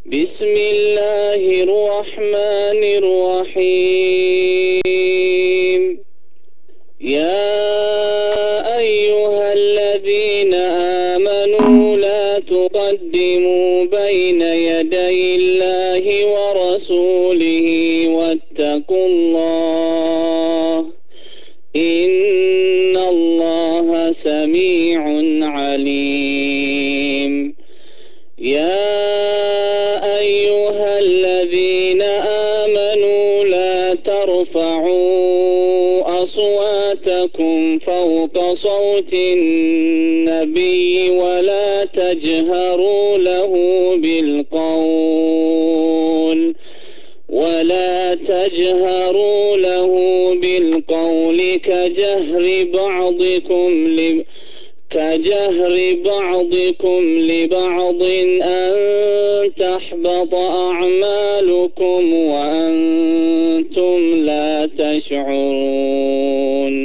بسم الله الرحمن الرحيم يا أيها الذين آمنوا لا تقدموا بين يدي الله ورسوله واتقوا الله إن الله سميع عليم يا أيها الذين آمنوا لا ترفعوا أصواتكم فوق صوت النبي ولا تجهروا له بالقول ولا تجهروا له بالقول كجهر بعضكم لب كجهر بعضكم لبعض أن تحبط أعمالكم وأنتم لا تشعرون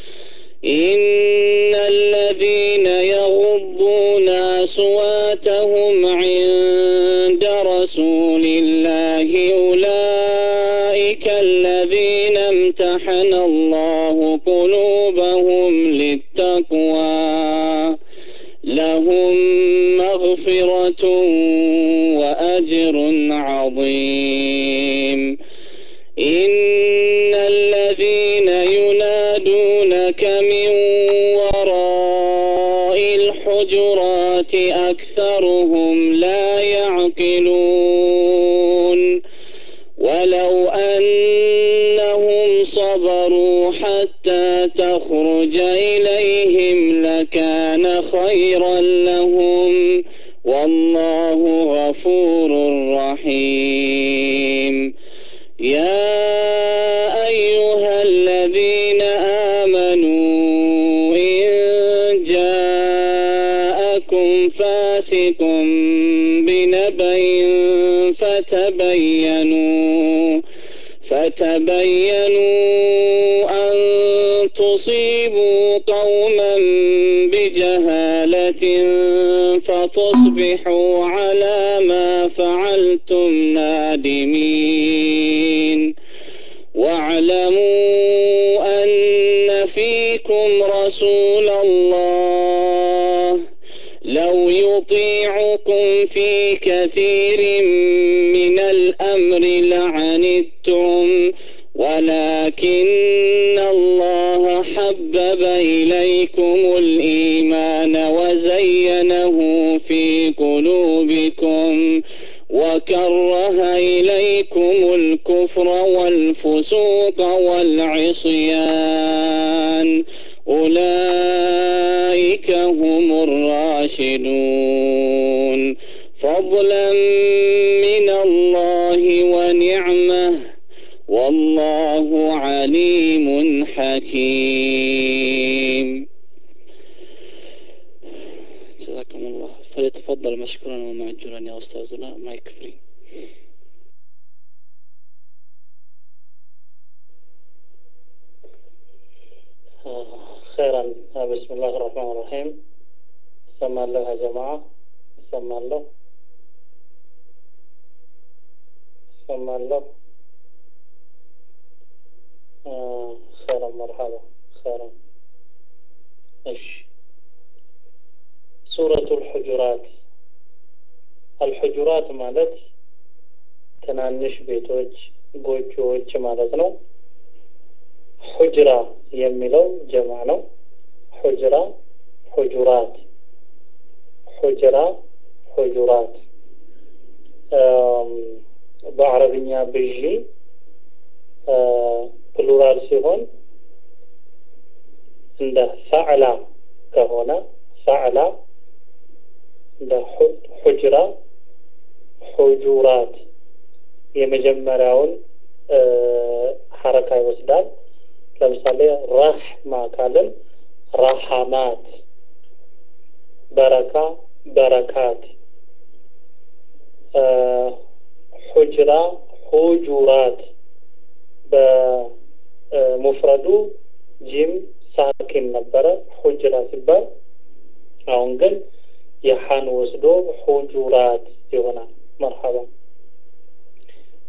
إن الذين يغضون أصواتهم عند رسول الله أولئك الذين امتحن الله قلوبهم للتقوى لهم مغفرة وأجر عظيم إن الذين ينادونك من وراء الحجرات أكثرهم لا يعقلون ولو أنهم صبروا حتى تخرج إليهم لكان خيرا لهم والله غفور رحيم يا أيها الذين آمنوا إن جاءكم فاسق بنبأ فتبينوا فتبينوا أن تصيبوا قوما بجهالة فتصبحوا على ما فعلتم نادمين واعلموا أن فيكم رسول الله لو يطيعكم في كثير من الأمر لعنتم ولكن الله حبب إليكم الإيمان وزينه في قلوبكم وكره إليكم الكفر والفسوق والعصيان أولئك هم الراشدون فضلا من الله ونعمه والله عليم حكيم جزاكم الله فليتفضل مشكورا ومعجورا يا أستاذنا ما يكفري خيرا بسم الله الرحمن الرحيم እሰማለሁ ያ ጀማዓ እሰማለሁ እሰማለሁ خيرا مرحبا خيرا እሺ ሱረቱ ልሑጁራት አልሑጁራት ማለት ትናንሽ ቤቶች ጎጆዎች ማለት ነው ሑጅራ የሚለው ጀማ ነው ሑጅራ ሑጁራት ሑጅራ ሑጁራት በአረብኛ ብዢ ፕሉራል ሲሆን እንደ ፈዕላ ከሆነ ፈዕላ እንደ ሑጅራ ሑጁራት የመጀመሪያውን ሐረካ ይወስዳል ለምሳሌ ረሕማ ካልን ረሐማት በረካ በረካት ሑጅራ ሑጁራት በሙፍረዱ ጂም ሳኪን ነበረ ሑጅራ ሲባል አሁን ግን የሐን ወስዶ ሑጁራት ይሆናል መርሐባ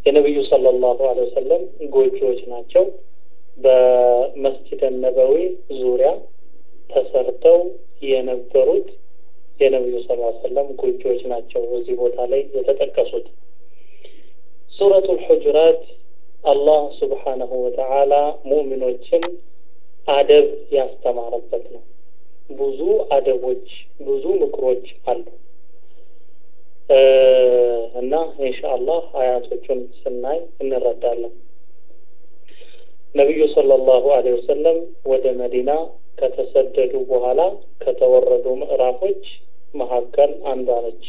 የነቢዩ ሰለላሁ ዐለይሂ ወሰለም ጎጆዎች ናቸው። በመስጂድ ነበዊ ዙሪያ ተሰርተው የነበሩት የነቢዩ ሰለላሁ ዐለይሂ ወሰለም ጎጆዎች ናቸው እዚህ ቦታ ላይ የተጠቀሱት። ሱረቱል ሑጁራት አላህ ሱብሓነሁ ወተዓላ ሙእሚኖችን አደብ ያስተማረበት ነው። ብዙ አደቦች፣ ብዙ ምክሮች አሉ እና ኢንሻአላህ አያቶቹን ስናይ እንረዳለን። ነቢዩ ሰለላሁ ዐለይሂ ወሰለም ወደ መዲና ከተሰደዱ በኋላ ከተወረዱ ምዕራፎች መካከል አንዷ ነች።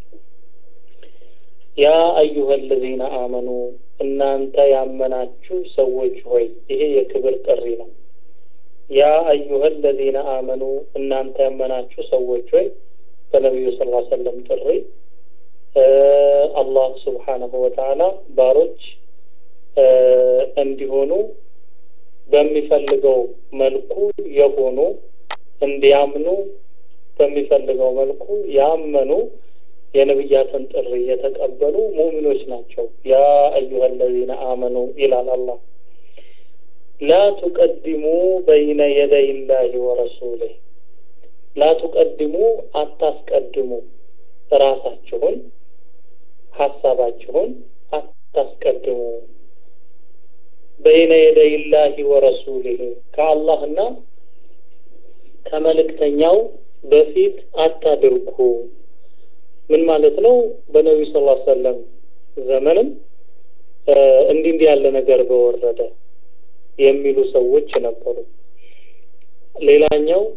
ያ አዩሀ አለዚነ አመኑ እናንተ ያመናችሁ ሰዎች ሆይ፣ ይሄ የክብር ጥሪ ነው። ያ አዩሀ አለዚነ አመኑ እናንተ ያመናችሁ ሰዎች ሆይ በነቢዩ ስ ሰለም ጥሪ አላህ ስብሓነሁ ወተዓላ ባሮች እንዲሆኑ በሚፈልገው መልኩ የሆኑ እንዲያምኑ በሚፈልገው መልኩ ያመኑ የነቢያትን ጥሪ የተቀበሉ ሙእሚኖች ናቸው። ያ አዩሀ አለዚነ አመኑ ይላል አላህ። ላ ቱቀድሙ በይነ የደይ ላሂ ወረሱሊህ ላ ቱቀድሙ አታስቀድሙ ራሳችሁን ሀሳባችሁን አታስቀድሙ በይነ የደይ ላሂ ወረሱሊህ ከአላህና ከመልእክተኛው በፊት አታድርጉ። ምን ማለት ነው? በነቢዩ ስ ሰለም ዘመንም እንዲህ እንዲህ ያለ ነገር በወረደ የሚሉ ሰዎች ነበሩ። ሌላኛው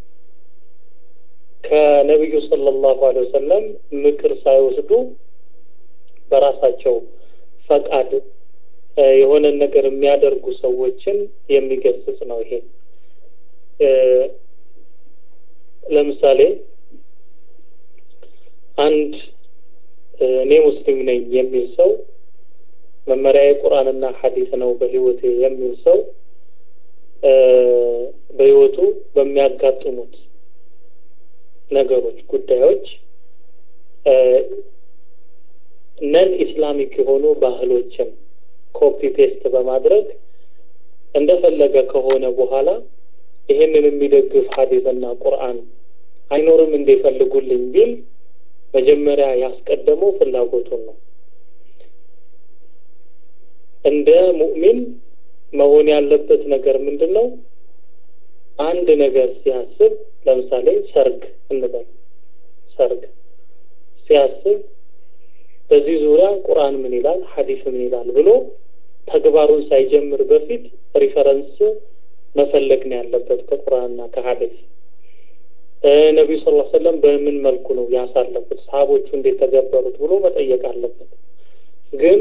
ከነቢዩ ሰለላሁ ዐለይሂ ወሰለም ምክር ሳይወስዱ በራሳቸው ፈቃድ የሆነን ነገር የሚያደርጉ ሰዎችን የሚገስጽ ነው። ይሄ ለምሳሌ አንድ እኔ ሙስሊም ነኝ የሚል ሰው መመሪያ ቁርአንና ሐዲስ ነው በህይወቴ የሚል ሰው በህይወቱ በሚያጋጥሙት ነገሮች፣ ጉዳዮች ነን ኢስላሚክ የሆኑ ባህሎችን ኮፒ ፔስት በማድረግ እንደፈለገ ከሆነ በኋላ ይህንን የሚደግፍ ሐዲስና ቁርአን አይኖርም እንደፈልጉልኝ ቢል መጀመሪያ ያስቀደመው ፍላጎቱን ነው። እንደ ሙእሚን መሆን ያለበት ነገር ምንድን ነው? አንድ ነገር ሲያስብ ለምሳሌ ሰርግ እንበል። ሰርግ ሲያስብ በዚህ ዙሪያ ቁርአን ምን ይላል፣ ሐዲስ ምን ይላል ብሎ ተግባሩን ሳይጀምር በፊት ሪፈረንስ መፈለግ ነው ያለበት ከቁርአንና ከሐዲስ። ነቢዩ ስ ሰለም በምን መልኩ ነው ያሳለፉት፣ ሰሃቦቹ እንዴት ተገበሩት ብሎ መጠየቅ አለበት። ግን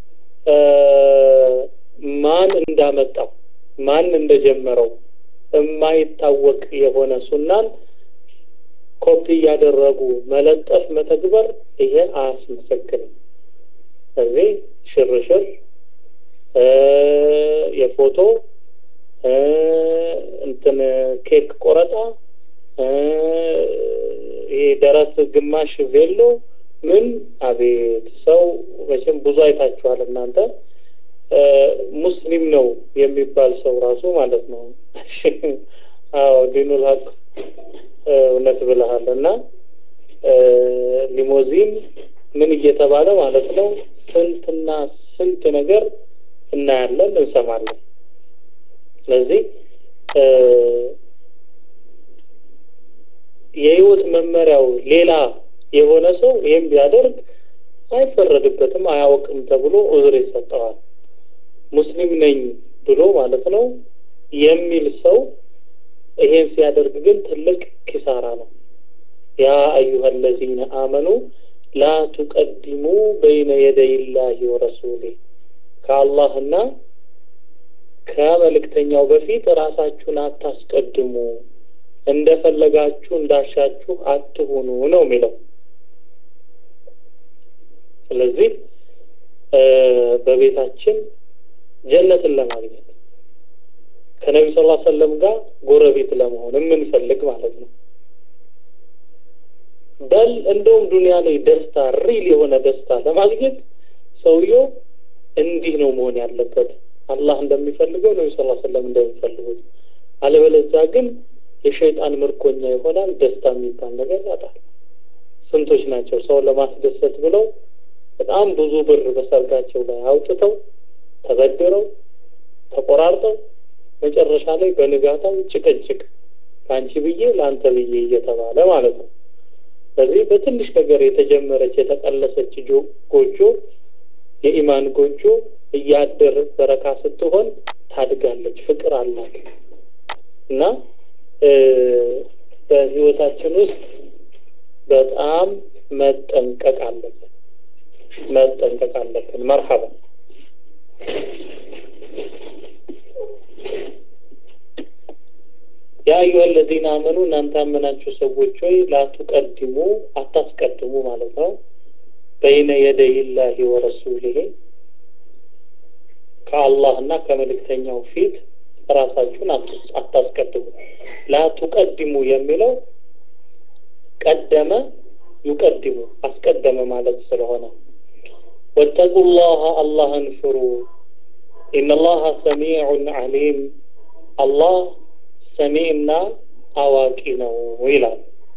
ማን እንዳመጣው ማን እንደጀመረው የማይታወቅ የሆነ ሱናን ኮፒ እያደረጉ መለጠፍ መተግበር ይሄ አያስመሰግንም። እዚህ ሽርሽር የፎቶ እንትን ኬክ ቆረጣ ይሄ ደረት ግማሽ ቬሎ ምን አቤት ሰው መቼም ብዙ አይታችኋል እናንተ ሙስሊም ነው የሚባል ሰው ራሱ ማለት ነው አዎ ዲኑል ሀቅ እውነት ብለሃል እና ሊሞዚን ምን እየተባለ ማለት ነው ስንትና ስንት ነገር እናያለን እንሰማለን ስለዚህ የህይወት መመሪያው ሌላ የሆነ ሰው ይህም ቢያደርግ አይፈረድበትም አያውቅም ተብሎ ዑዝር ይሰጠዋል ሙስሊም ነኝ ብሎ ማለት ነው የሚል ሰው ይሄን ሲያደርግ ግን ትልቅ ኪሳራ ነው ያ አዩሀ አለዚነ አመኑ ላ ቱቀድሙ በይነ የደይ ላሂ ወረሱሊህ ከአላህና ከመልእክተኛው በፊት ራሳችሁን አታስቀድሙ እንደፈለጋችሁ እንዳሻችሁ አትሁኑ ነው የሚለው ስለዚህ በቤታችን ጀነትን ለማግኘት ከነቢ ስ ሰለም ጋር ጎረቤት ለመሆን የምንፈልግ ማለት ነው በል እንደውም ዱንያ ላይ ደስታ ሪል የሆነ ደስታ ለማግኘት ሰውየው እንዲህ ነው መሆን ያለበት አላህ እንደሚፈልገው ነቢ ስ ሰለም እንደሚፈልጉት አለበለዚያ ግን የሸይጣን ምርኮኛ ይሆናል ደስታ የሚባል ነገር ያጣል ስንቶች ናቸው ሰውን ለማስደሰት ብለው በጣም ብዙ ብር በሰርጋቸው ላይ አውጥተው ተበድረው ተቆራርጠው መጨረሻ ላይ በንጋታው ጭቅጭቅ ለአንቺ ብዬ ለአንተ ብዬ እየተባለ ማለት ነው ስለዚህ በትንሽ ነገር የተጀመረች የተቀለሰች ጎጆ የኢማን ጎጆ እያደር በረካ ስትሆን ታድጋለች ፍቅር አላት እና በህይወታችን ውስጥ በጣም መጠንቀቅ አለብን መጠንቀቅ አለብን መርሐባ ያ አዩሀ ለዚነ አመኑ እናንተ ያመናችሁ ሰዎች ሆይ ላቱቀድሙ አታስቀድሙ ማለት ነው በይነ የደይላሂ ወረሱሊሂ ከአላህና ከመልእክተኛው ፊት ራሳችሁን አታስቀድሙ ላቱቀድሙ የሚለው ቀደመ ዩቀድሙ አስቀደመ ማለት ስለሆነ ወተቁ ላህ አላህን ፍሩ ኢነላሀ ሰሚዑን አሊም አላህ ሰሚዕና አዋቂ ነው ይላል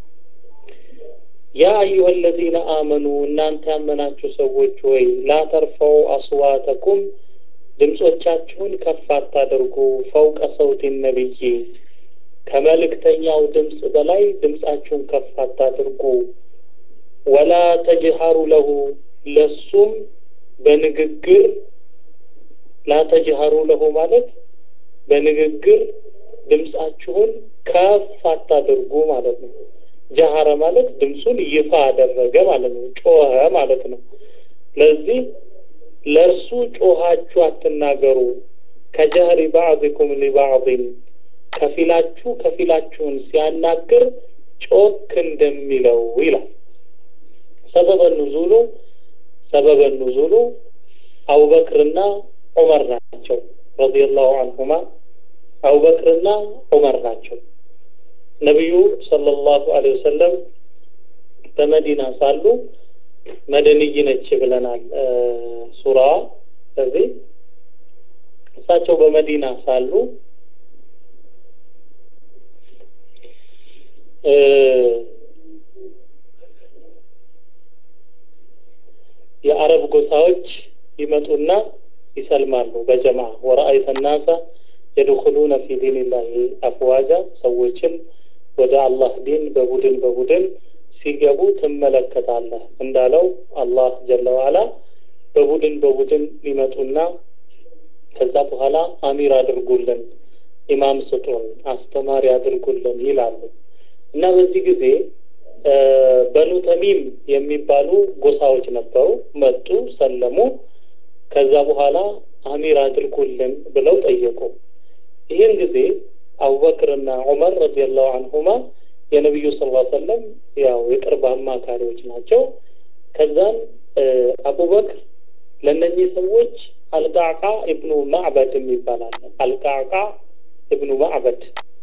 ያ አዩሀ ለዚነ አመኑ እናንተ ያመናችሁ ሰዎች ወይ ላተርፈው አስዋተኩም ድምፆቻችሁን ከፍ አታደርጉ ፈውቀ ሰውት ነብይ ከመልእክተኛው ድምፅ በላይ ድምፃችሁን ከፍ አታድርጉ ወላ ተጅሃሩ ለሁ ለሱም በንግግር ላተጅሃሩ ለሁ ማለት በንግግር ድምፃችሁን ከፍ አታድርጉ ማለት ነው ጀሃረ ማለት ድምፁን ይፋ አደረገ ማለት ነው ጮኸ ማለት ነው ለዚህ ለእርሱ ጮሃችሁ አትናገሩ ከጀህሪ ባዕድኩም ሊባዕድን ከፊላችሁ ከፊላችሁን ሲያናግር ጮክ እንደሚለው ይላል ሰበበ ኑዙሉ ሰበበ ኑዙሉ አቡበክርና ዑመር ናቸው ረዲየላሁ አንሁማ አቡበክርና ዑመር ናቸው ነቢዩ ሰለላሁ ዐለይሂ ወሰለም በመዲና ሳሉ መደንይ ነች ብለናል ሱራዋ ስለዚህ እሳቸው በመዲና ሳሉ የአረብ ጎሳዎች ይመጡና ይሰልማሉ በጀማ ወረአይተ ናሳ የድኹሉነ ፊ ዲንላሂ አፍዋጃ ሰዎችን ወደ አላህ ዲን በቡድን በቡድን ሲገቡ ትመለከታለህ እንዳለው አላህ ጀለ ዋላ በቡድን በቡድን ሊመጡና ከዛ በኋላ አሚር አድርጉልን ኢማም ስጡን አስተማሪ አድርጉልን ይላሉ እና በዚህ ጊዜ በኑ ተሚም የሚባሉ ጎሳዎች ነበሩ መጡ ሰለሙ ከዛ በኋላ አሚር አድርጉልን ብለው ጠየቁ ይህን ጊዜ አቡበክርና ዑመር ረዲየላሁ አንሁማ የነቢዩ ስ ሰለም ያው የቅርብ አማካሪዎች ናቸው ከዛን አቡበክር ለእነኚህ ሰዎች አልቃቃ ኢብኑ ማዕበድ ይባላል አልቃቃ ኢብኑ ማዕበድ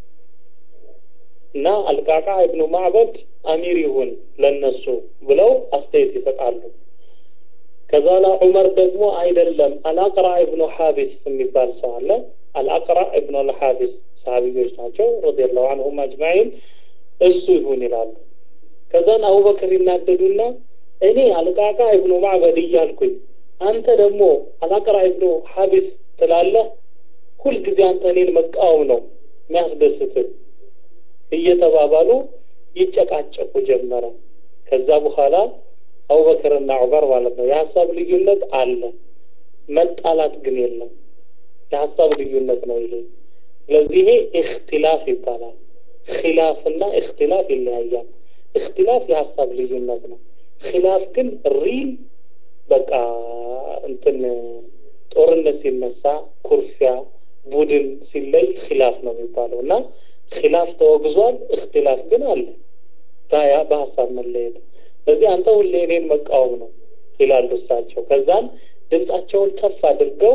እና አልቃቃ ኢብኑ ማዕበድ አሚር ይሁን ለነሱ ብለው አስተያየት ይሰጣሉ ከዛላ ዑመር ደግሞ አይደለም አልአቅራ ኢብኑ ሐቢስ የሚባል ሰው አለ አልአቅራ ኢብኑ አልሐቢስ ሰሃቢዮች ናቸው ረዲየላሁ አንሁም አጅማዒን እሱ ይሁን ይላሉ ከዛን አቡበክር ይናደዱና እኔ አልቃቃ ኢብኑ ማዕበድ እያልኩኝ አንተ ደግሞ አልአቅራ ኢብኑ ሐቢስ ትላለህ ሁልጊዜ አንተ እኔን መቃወም ነው የሚያስደስትህ እየተባባሉ ይጨቃጨቁ ጀመረ ከዛ በኋላ አቡበክርና ዑመር ማለት ነው የሀሳብ ልዩነት አለ መጣላት ግን የለም የሀሳብ ልዩነት ነው ይሄ ስለዚህ ይሄ እክትላፍ ይባላል ኪላፍና እክትላፍ ይለያያል እክትላፍ የሀሳብ ልዩነት ነው ኪላፍ ግን ሪል በቃ እንትን ጦርነት ሲነሳ ኩርፊያ ቡድን ሲለይ ኪላፍ ነው የሚባለው እና ኪላፍ ተወግዟል እክትላፍ ግን አለ በሀሳብ መለየት ስለዚህ አንተ ሁሌ እኔን መቃወም ነው ይላሉ እሳቸው ከዛን ድምፃቸውን ከፍ አድርገው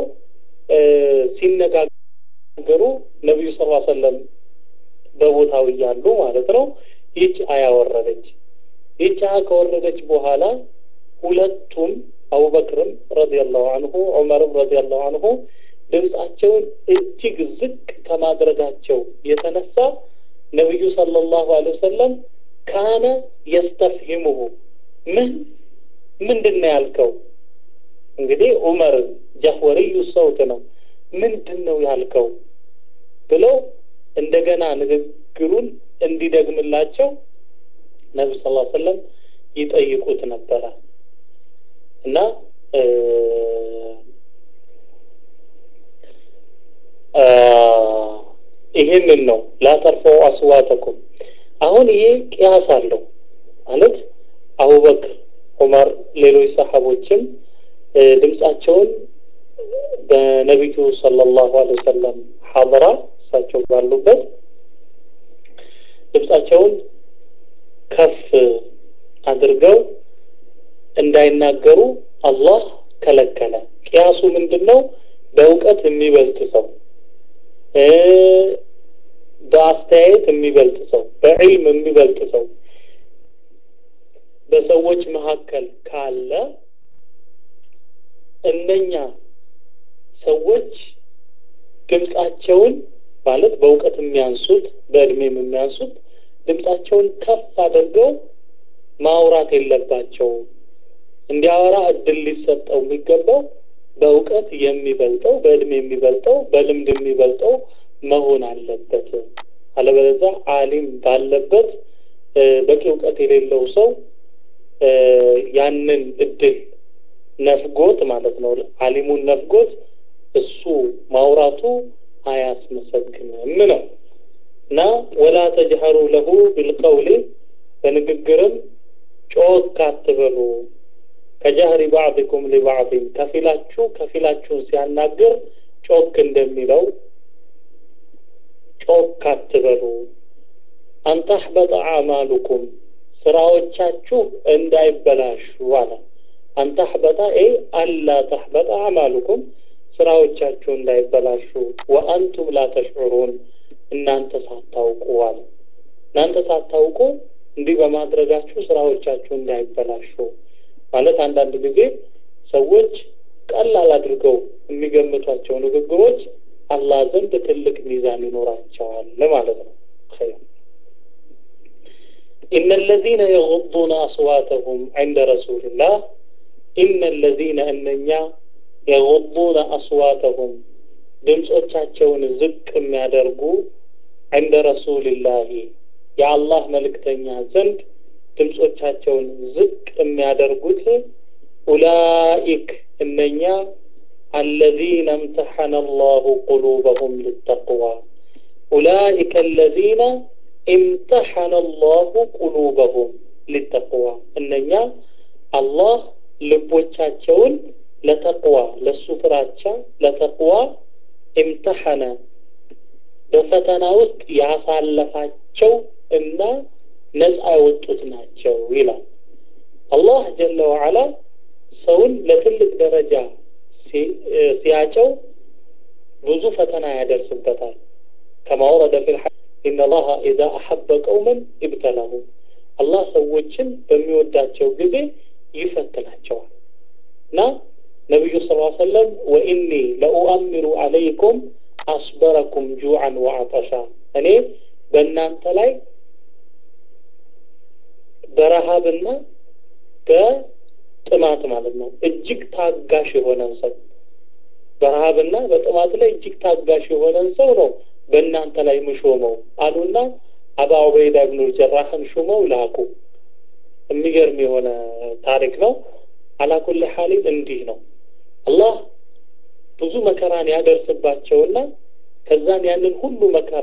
ሲነጋገሩ ነቢዩ ስ ሰለም በቦታው እያሉ ማለት ነው ይህች አያ ወረደች ይህች አያ ከወረደች በኋላ ሁለቱም አቡበክርም ረዲየላሁ አንሁ ዑመርም ረዲየላሁ አንሁ ድምፃቸውን እጅግ ዝቅ ከማድረጋቸው የተነሳ ነቢዩ ሰለላሁ ዐለይሂ ወሰለም ካነ የስተፍሂሙሁ ምን ምንድን ነው ያልከው? እንግዲህ ዑመር ጃህወርዩ ሰውት ነው። ምንድን ነው ያልከው ብለው እንደገና ንግግሩን እንዲደግምላቸው ነቢ ስ ሰለም ይጠይቁት ነበረ እና ይህንን ነው ላተርፈው አስዋተኩም። አሁን ይሄ ቅያስ አለው ማለት አቡበክር፣ ዑመር፣ ሌሎች ሰሓቦችም ድምፃቸውን በነቢዩ ሰለላሁ ዐለይሂ ወሰለም ሐضራ እሳቸው ባሉበት ድምፃቸውን ከፍ አድርገው እንዳይናገሩ አላህ ከለከለ። ቅያሱ ምንድን ነው? በእውቀት የሚበልጥ ሰው፣ በአስተያየት የሚበልጥ ሰው፣ በዕልም የሚበልጥ ሰው በሰዎች መካከል ካለ እነኛ ሰዎች ድምፃቸውን ማለት በእውቀት የሚያንሱት በእድሜም የሚያንሱት ድምፃቸውን ከፍ አድርገው ማውራት የለባቸውም። እንዲያወራ እድል ሊሰጠው የሚገባው በእውቀት የሚበልጠው በእድሜ የሚበልጠው በልምድ የሚበልጠው መሆን አለበት። አለበለዚያ አሊም ባለበት በቂ እውቀት የሌለው ሰው ያንን እድል ነፍጎት ማለት ነው አሊሙን ነፍጎት እሱ ማውራቱ አያስመሰግንም ነው እና ወላ ተጅሀሩ ለሁ ቢልቀውሊ በንግግርም ጮክ አትበሉ ከጀህሪ ባዕድኩም ሊባዕድን ከፊላችሁ ከፊላችሁን ሲያናግር ጮክ እንደሚለው ጮክ አትበሉ አንተሕበጠ አዕማሉኩም ስራዎቻችሁ እንዳይበላሹ አለ አንተሕበጠ ኤ አላ ተሕበጠ አዕማሉኩም ስራዎቻችሁ እንዳይበላሹ ወአንቱም ላ ተሽዑሩን እናንተ ሳታውቁ አለ እናንተ ሳታውቁ እንዲህ በማድረጋችሁ ስራዎቻችሁ እንዳይበላሹ ማለት አንዳንድ ጊዜ ሰዎች ቀላል አድርገው የሚገምቷቸው ንግግሮች አላህ ዘንድ ትልቅ ሚዛን ይኖራቸዋል ማለት ነው إن الذين يغضون أصواتهم عند رسول الله إن الذين أننيا يغضون أصواتهم ድምፆቻቸውን ዝቅ የሚያደርጉ عند رسول الله የአላህ መልእክተኛ ዘንድ ድምፆቻቸውን ዝቅ የሚያደርጉት ኡላኢክ እነኛ አለዚነ እምተሐነ አላሁ ቁሉበሁም ልተቅዋ ኡላኢከ አለዚነ እምተሐነ አላሁ ቁሉበሁም ሊተቅዋ እነኛ አላህ ልቦቻቸውን ለተቅዋ ለሱ ፍራቻ ለተቅዋ እምተሐነ በፈተና ውስጥ ያሳለፋቸው እና ነፃ የወጡት ናቸው ይላል አላህ ጀለ ወዓላ ሰውን ለትልቅ ደረጃ ሲያጨው ብዙ ፈተና ያደርስበታል ከማ ወረደ ፊል ኢነ ላሀ ኢዛ አሐበ ቀውመን ኢብተላሁ አላህ ሰዎችን በሚወዳቸው ጊዜ ይፈትናቸዋል እና ነቢዩ ስ ሰለም ወኢኒ ለኡአሚሩ አለይኩም አስበረኩም ጁዓን ወአጠሻ እኔ በእናንተ ላይ በረሃብና በጥማት ማለት ነው እጅግ ታጋሽ የሆነን ሰው በረሃብና በጥማት ላይ እጅግ ታጋሽ የሆነን ሰው ነው በእናንተ ላይ ምሾመው አሉና አባ ዑበይዳ ብኑ ጀራህን ሹመው ላኩ የሚገርም የሆነ ታሪክ ነው አላኩል ሐሊን እንዲህ ነው አላህ ብዙ መከራን ያደርስባቸውና ከዛን ያንን ሁሉ መከራ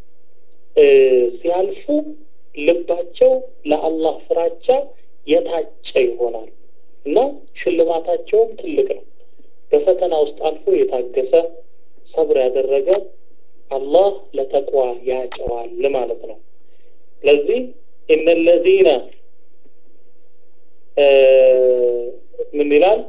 ሲያልፉ ልባቸው ለአላህ ፍራቻ የታጨ ይሆናል እና ሽልማታቸውም ትልቅ ነው በፈተና ውስጥ አልፎ የታገሰ ሰብር ያደረገ አላህ ለተቋ ያጨዋል ማለት ነው ለዚህ እነ ለዚነ ምን ይላል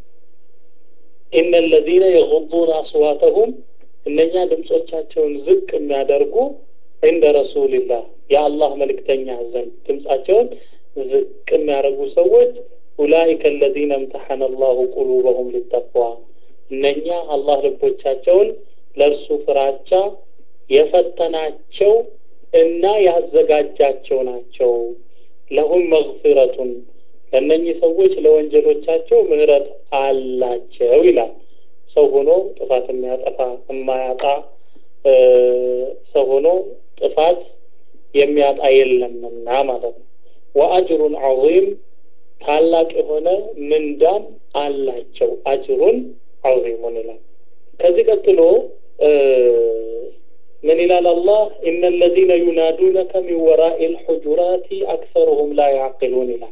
ኢነ ለዚነ የغضون አስዋተሁም እነኛ ድምፆቻቸውን ዝቅ የሚያደርጉ እንደ ረሱልላህ የአላህ መልእክተኛ ዘንድ ድምፃቸውን ዝቅ የሚያደርጉ ሰዎች ኡላኢከ አለዚነ እምተሐነ አላሁ ቁሉበሁም ሊተቅዋ እነኛ አላህ ልቦቻቸውን ለእርሱ ፍራቻ የፈተናቸው እና ያዘጋጃቸው ናቸው። ለሁም መግፊረቱን ለእነኚህ ሰዎች ለወንጀሎቻቸው ምህረት አላቸው ይላል። ሰው ሆኖ ጥፋት የሚያጠፋ የማያጣ ሰው ሆኖ ጥፋት የሚያጣ የለምና ማለት ነው። ወአጅሩን ዐዚም ታላቅ የሆነ ምንዳም አላቸው። አጅሩን ዐዚሙን ይላል። ከዚህ ቀጥሎ ምን ይላል አላህ ኢነ አለዚነ ዩናዱነከ ሚን ወራኢ ልሑጁራቲ አክሰሩሁም ላ ያዕቂሉን ይላል።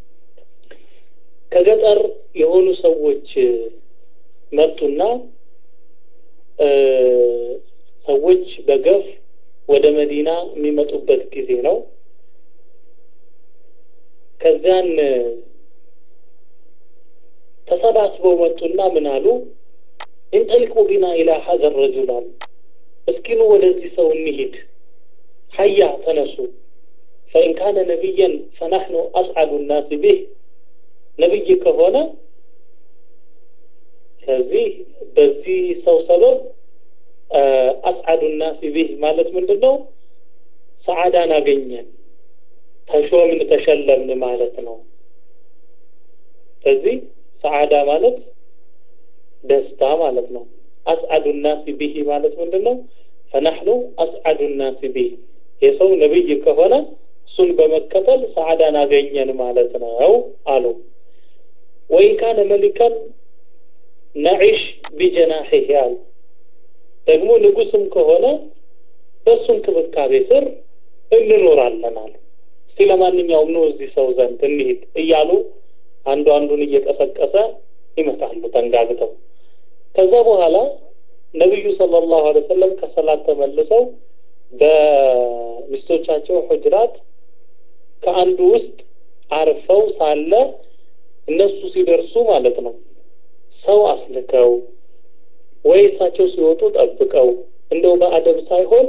ከገጠር የሆኑ ሰዎች መጡና ሰዎች በገፍ ወደ መዲና የሚመጡበት ጊዜ ነው። ከዚያን ተሰባስበው መጡና ምን አሉ? እንጠሊቁ ቢና ኢላ ሀዘ ረጁል አሉ። እስኪኑ ወደዚህ ሰው እንሂድ፣ ሀያ ተነሱ። ፈኢን ካነ ነቢየን ፈናሕኑ አስዓዱ ናሲ ቢህ ነቢይ ከሆነ ከዚህ በዚህ ሰው ሰበብ አስዓዱ ናሲ ቢህ ማለት ምንድን ነው? ሰዓዳን አገኘን፣ ተሾምን፣ ተሸለምን ማለት ነው። ስለዚህ ሰዓዳ ማለት ደስታ ማለት ነው። አስዓዱ ናሲ ቢሂ ማለት ምንድን ነው? ፈናሕኑ አስዓዱ ናሲ ቢህ የሰው ነቢይ ከሆነ እሱን በመከተል ሰዓዳን አገኘን ማለት ነው አሉ። ወይን ካነ መሊከን ነዒሽ ቢጀናሒህ አሉ። ደግሞ ንጉስም ከሆነ በእሱ እንክብካቤ ስር እንኖራለን አሉ። እስቲ ለማንኛውም ነው እዚህ ሰው ዘንድ እንሂድ እያሉ አንዱ አንዱን እየቀሰቀሰ ይመጣሉ ተንጋግተው። ከዛ በኋላ ነቢዩ ሰለላሁ ዐለይሂ ወሰለም ከሰላት ተመልሰው በሚስቶቻቸው ሁጅራት ከአንዱ ውስጥ አርፈው ሳለ እነሱ ሲደርሱ ማለት ነው ሰው አስልከው ወይ እሳቸው ሲወጡ ጠብቀው እንደው በአደብ ሳይሆን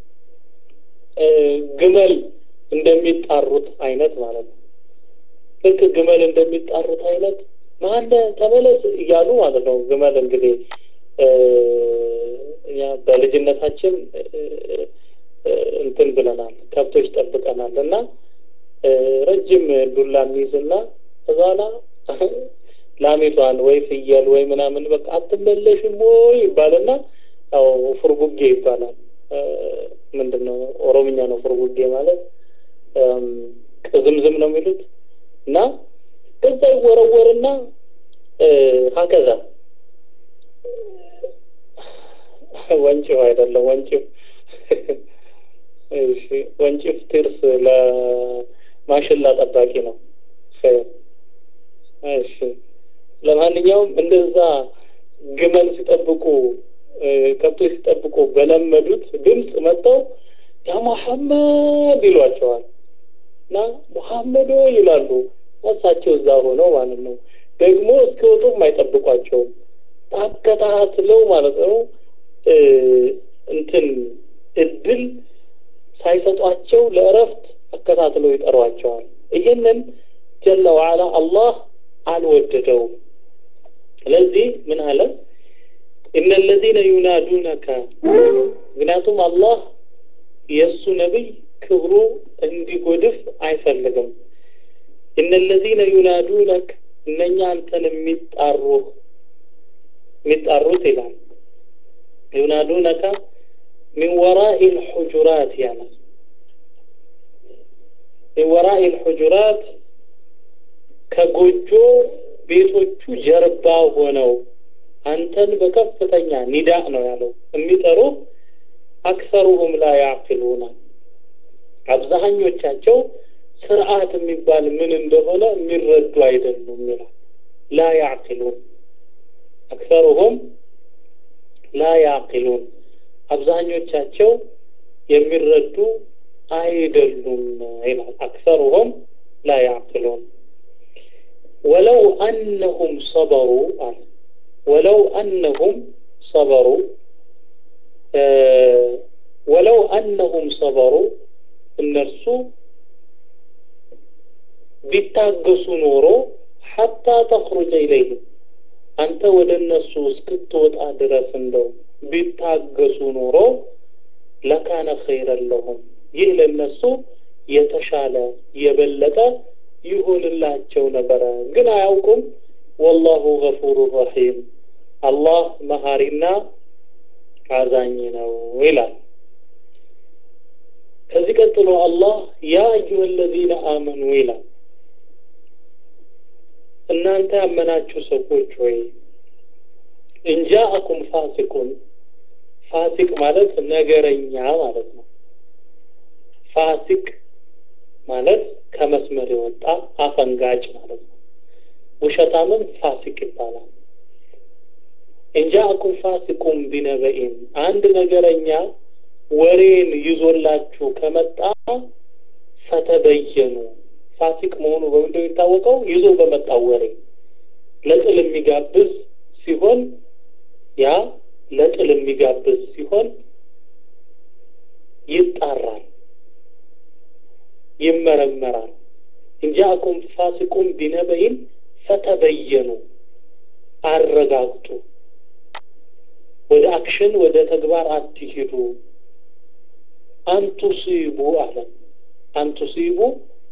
ግመል እንደሚጣሩት አይነት ማለት ነው። ልክ ግመል እንደሚጣሩት አይነት ማነ ተመለስ እያሉ ማለት ነው። ግመል እንግዲህ እኛ በልጅነታችን እንትን ብለናል፣ ከብቶች ጠብቀናል እና ረጅም ዱላ የሚይዝና እዛላ ላሚቷን ወይ ፍየል ወይ ምናምን በቃ አትመለሽም ወይ ይባልና ያው ፉርጉጌ ይባላል። ምንድን ነው ኦሮምኛ ነው ፉርጉጌ ማለት ቅዝምዝም ነው የሚሉት እና ከዛ ይወረወርና ሀከዛ ወንጭፍ አይደለም ወንጭፍ እሺ ወንጭፍ ትርስ ለማሽላ ጠባቂ ነው እሺ ለማንኛውም እንደዛ ግመል ሲጠብቁ ከብቶች ሲጠብቁ በለመዱት ድምፅ መጥተው ያ ሙሐመድ ይሏቸዋል እና ሙሐመዶ ይላሉ እሳቸው እዛ ሆነው ማለት ነው ደግሞ እስኪወጡም አይጠብቋቸውም ታከታትለው ማለት ነው እንትን እድል ሳይሰጧቸው ለእረፍት አከታትለው ይጠሯቸዋል ይህንን ጀለ ዋዓላ አላህ አልወደደውም ስለዚህ ምን አለ እነ ለዚነ ዩናዱነከ ምክንያቱም አላህ የእሱ ነቢይ ክብሩ እንዲጎድፍ አይፈልግም እነ ለዚነ ዩናዱነክ እነኛ አንተን የሚጣሩ የሚጣሩት ይላል ዩናዱነከ ሚን ወራኢ ልሑጁራት ያለ ሚን ወራኢ ልሑጁራት ከጎጆ ቤቶቹ ጀርባ ሆነው አንተን በከፍተኛ ኒዳእ ነው ያለው የሚጠሩ አክሰሩሁም ላ ያዕቂሉና አብዛኞቻቸው ስርዓት የሚባል ምን እንደሆነ የሚረዱ አይደሉም ይላል ላ ያዕቂሉን አክሰሩሁም ላ ያዕቂሉን አብዛኞቻቸው የሚረዱ አይደሉም ይላል አክሰሩሁም ላ ያዕቂሉን ወለው አነሁም ሰበሩ አለ ወለው አነሁም ሰበሩ ወለው አነሁም ሰበሩ እነርሱ ቢታገሱ ኖሮ ሐታ ተኽሩጀ ኢለይህም አንተ ወደ እነሱ እስክትወጣ ድረስ እንደው ቢታገሱ ኖሮ ለካነ ኸይረን ለሁም ይህ ለነሱ የተሻለ የበለጠ ይሆንላቸው ነበረ። ግን አያውቁም። ወላሁ ገፉሩ ረሒም አላህ መሀሪና አዛኝ ነው ይላል። ከዚህ ቀጥሎ አላህ ያ አዩሀ ለዚነ አመኑ ይላል። እናንተ ያመናችሁ ሰዎች ወይ እንጃአኩም ፋሲቁን ፋሲቅ ማለት ነገረኛ ማለት ነው። ፋሲቅ ማለት ከመስመር የወጣ አፈንጋጭ ማለት ነው። ውሸታምም ፋሲቅ ይባላል። እንጃአኩም ፋሲቁን ቢነበኢን አንድ ነገረኛ ወሬን ይዞላችሁ ከመጣ ፈተበየኑ ፋሲቅ መሆኑ በምንድነው የሚታወቀው? ይዞ በመጣው ወሬ ለጥል የሚጋብዝ ሲሆን ያ ለጥል የሚጋብዝ ሲሆን ይጣራል፣ ይመረመራል። እንጃአኩም ፋሲቁን ቢነበይን ፈተበየኑ አረጋግጡ። ወደ አክሽን ወደ ተግባር አትሂዱ። አንቱሲቡ አለ አንቱሲቡ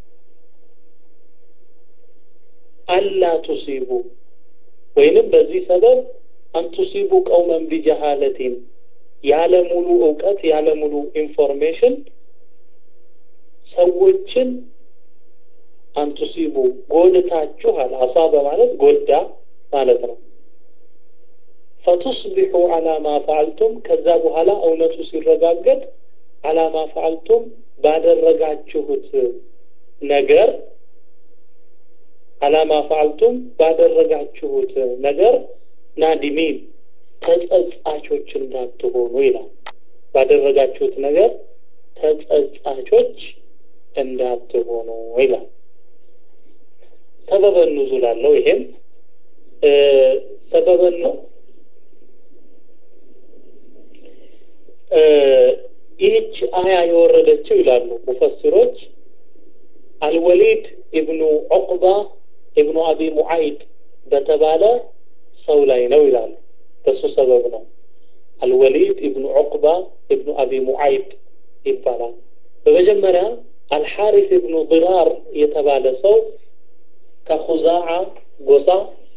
አላ ቱሲቡ ወይንም በዚህ ሰበብ አንቱሲቡ ቀውመን ቢጀሃለቲን ያለ ሙሉ እውቀት ያለ ሙሉ ኢንፎርሜሽን ሰዎችን አንቱሲቡ ጎድታችሁ አለ አሳበ ማለት ጎዳ ማለት ነው። ፈቱስቢሑ አላ ማ ፈዓልቱም ከዛ በኋላ እውነቱ ሲረጋገጥ አላ ማ ፈዓልቱም ባደረጋችሁት ነገር አላማ ፈዓልቱም ባደረጋችሁት ነገር ናዲሚን ተጸጻቾች እንዳትሆኑ ይላል። ባደረጋችሁት ነገር ተጸጻቾች እንዳትሆኑ ይላል። ሰበበ ኑዙል አለው። ይሄም ሰበበን ነው። ይህች አያ የወረደችው ይላሉ ሙፈሲሮች አልወሊድ ኢብኑ ዑቅባ ኢብኑ አቢ ሙዓይጥ በተባለ ሰው ላይ ነው ይላሉ። በሱ ሰበብ ነው። አልወሊድ ኢብኑ ዑቅባ ኢብኑ አቢ ሙዓይጥ ይባላል። በመጀመሪያ አልሓሪስ ኢብኑ ድራር የተባለ ሰው ከኹዛዓ ጎሳ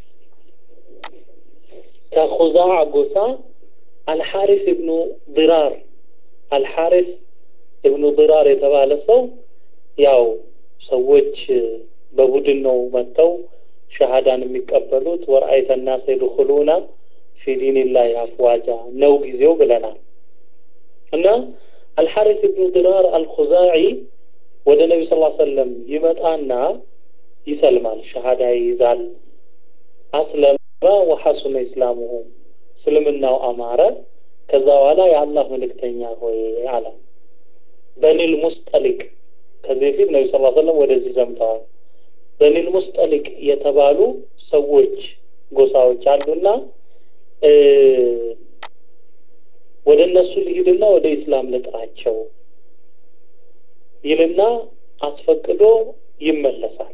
ከኹዛዓ ጎሳ አልሓሪስ ኢብኑ ድራር አልሓሪስ ኢብኑ ድራር የተባለ ሰው ያው ሰዎች በቡድን ነው መጥተው ሸሃዳን የሚቀበሉት ወርአይተ ናስ የድኹሉና ፊ ዲንላህ አፍዋጃ ነው ጊዜው ብለናል። እና አልሐሪስ ኢብኑ ድራር አልኹዛዒ ወደ ነቢ ስ ሰለም ይመጣና ይሰልማል፣ ሸሃዳ ይይዛል። አስለመ ወሐሱነ ኢስላሙሁ እስልምናው አማረ። ከዛ በኋላ የአላህ መልእክተኛ ሆይ አለ በኒል ሙስጠሊቅ ከዚህ በፊት ነቢ ስ ሰለም ወደዚህ ዘምተዋል። በኒል ሙስጠሊቅ የተባሉ ሰዎች ጎሳዎች አሉና ወደ እነሱ ልሂድና ወደ ኢስላም ልጥራቸው ይልና አስፈቅዶ ይመለሳል።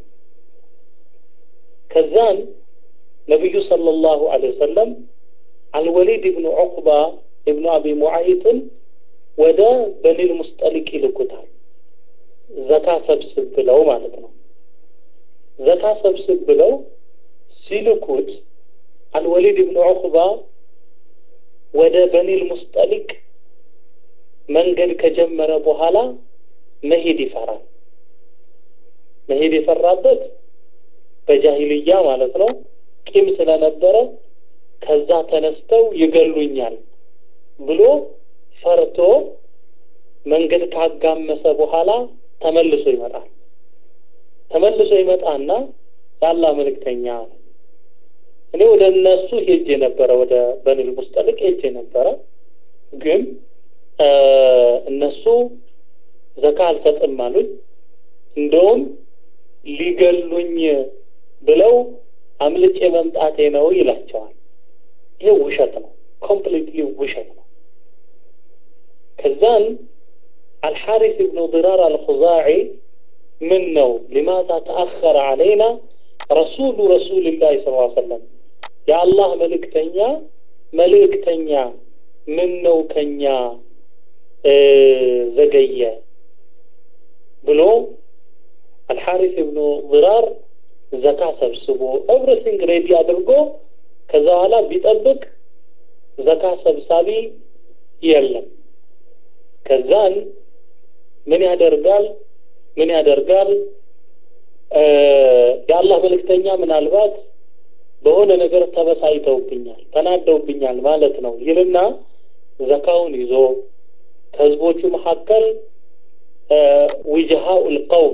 ከዛን ነቢዩ ሰለላሁ ዐለይሂ ወሰለም አልወሊድ ኢብኑ ዑቅባ ኢብኑ አቢ ሙዓይጥን ወደ በኒል ሙስጠሊቅ ይልኩታል። ዘካ ሰብስብ ብለው ማለት ነው። ዘካ ሰብስብ ብለው ሲልኩት አልወሊድ ኢብኑ ዑቅባ ወደ በኒል ሙስጠሊቅ መንገድ ከጀመረ በኋላ መሄድ ይፈራል። መሄድ የፈራበት በጃሂልያ ማለት ነው ቂም ስለነበረ ከዛ ተነስተው ይገሉኛል ብሎ ፈርቶ መንገድ ካጋመሰ በኋላ ተመልሶ ይመጣል። ተመልሶ ይመጣና የአላህ መልእክተኛ እኔ ወደ እነሱ ሄጄ ነበረ፣ ወደ በኒል ሙስጠሊቅ ሄጄ ነበረ። ግን እነሱ ዘካ አልሰጥም አሉኝ። እንደውም ሊገሉኝ ብለው አምልጬ መምጣቴ ነው ይላቸዋል። ይሄ ውሸት ነው፣ ኮምፕሊትሊ ውሸት ነው። ከዛን አልሐሪስ ኢብኑ ድራር አልኹዛዒ ምን ነው ሊማታ ተአኸረ አለይና ረሱሉ ረሱልላህ ስ ሰለም የአላህ መልእክተኛ መልእክተኛ ምን ነው ከኛ ዘገየ ብሎ አልሐሪስ ብኑ ዝራር ዘካ ሰብስቦ ኤቭሪቲንግ ሬዲ አድርጎ ከዛ በኋላ ቢጠብቅ ዘካ ሰብሳቢ የለም። ከዛን ምን ያደርጋል ምን ያደርጋል የአላህ መልእክተኛ ምናልባት በሆነ ነገር ተበሳይተውብኛል፣ ተናደውብኛል ማለት ነው ይልና ዘካውን ይዞ ከህዝቦቹ መካከል ዊጅሃኡል ቀውም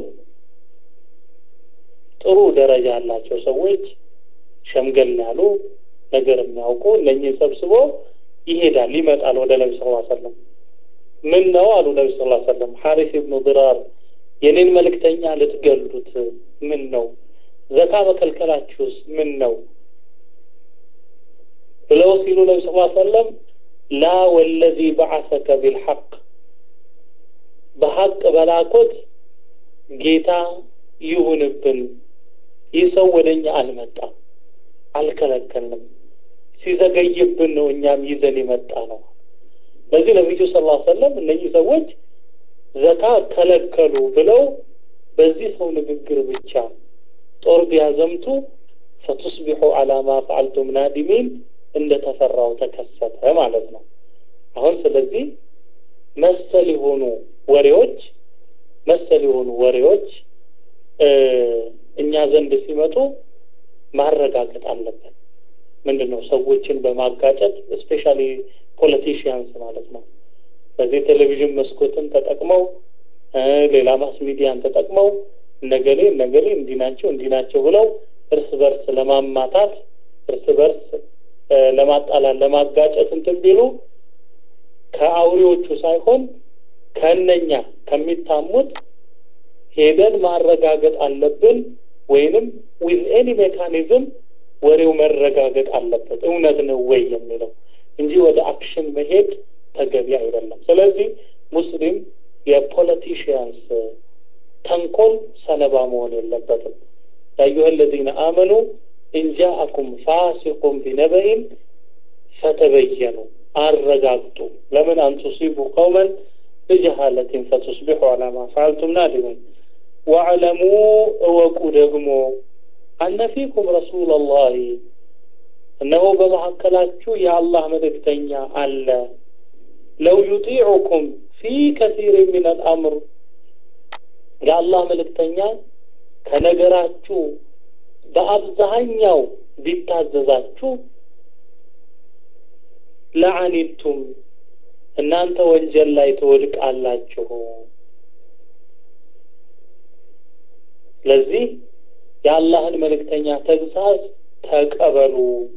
ጥሩ ደረጃ ያላቸው ሰዎች ሸምገል ያሉ ነገር የሚያውቁ እነኚህ ሰብስቦ ይሄዳል፣ ይመጣል ወደ ነቢ ስ ሰለም። ምን ነው አሉ ነቢ ስ ሰለም ሐሪስ ብኑ ድራር የኔን መልእክተኛ ልትገሉት ምን ነው? ዘካ መከልከላችሁስ ምን ነው ብለው ሲሉ ነቢ ስ ሰለም ላ ወለዚ በዓሰከ ቢልሐቅ በሐቅ በላኮት ጌታ ይሁንብን ይህ ሰው ወደ እኛ አልመጣም፣ አልከለከልንም፣ ሲዘገይብን ነው እኛም ይዘን የመጣ ነው። ለዚህ ነቢዩ ስ ሰለም እነኚህ ሰዎች ዘካ ከለከሉ ብለው በዚህ ሰው ንግግር ብቻ ጦር ቢያዘምቱ ፈቱስቢሑ አላ ማ ፈዓልቱም ናዲሚን እንደተፈራው ተከሰተ ማለት ነው። አሁን ስለዚህ መሰል የሆኑ ወሬዎች መሰል የሆኑ ወሬዎች እኛ ዘንድ ሲመጡ ማረጋገጥ አለብን። ምንድን ነው ሰዎችን በማጋጨት ስፔሻሊ ፖለቲሽያንስ ማለት ነው። በዚህ ቴሌቪዥን መስኮትን ተጠቅመው ሌላ ማስ ሚዲያን ተጠቅመው እነገሌ እነገሌ እንዲህ ናቸው እንዲህ ናቸው ብለው እርስ በርስ ለማማታት እርስ በርስ ለማጣላት ለማጋጨት እንትን ቢሉ ከአውሬዎቹ ሳይሆን ከእነኛ ከሚታሙት ሄደን ማረጋገጥ አለብን። ወይንም ዊዝ ኤኒ ሜካኒዝም ወሬው መረጋገጥ አለበት እውነት ነው ወይ የሚለው እንጂ ወደ አክሽን መሄድ ተገቢ አይደለም። ስለዚህ ሙስሊም የፖለቲሽያንስ ተንኮል ሰለባ መሆን የለበትም። ያዩሀ ለዚነ አመኑ እንጃአኩም ፋሲቁም ቢነበኢን ፈተበየኑ አረጋግጡ። ለምን አንቱሲቡ ቀውመን ብጀሃለትን ፈቱስቢሑ አላ ማ ፈዓልቱም ናዲሙን ወዕለሙ እወቁ ደግሞ አነ ፊኩም ረሱለላሂ እነሆ በመካከላችሁ የአላህ መልእክተኛ አለ ለው ዩጢዑኩም ፊ ከሲር ምን አልአምር የአላህ መልእክተኛ ከነገራችሁ በአብዛኛው ቢታዘዛችሁ ለአኒቱም እናንተ ወንጀል ላይ ትወድቃላችሁ። ስለዚህ የአላህን መልእክተኛ ተግሳጽ ተቀበሉ።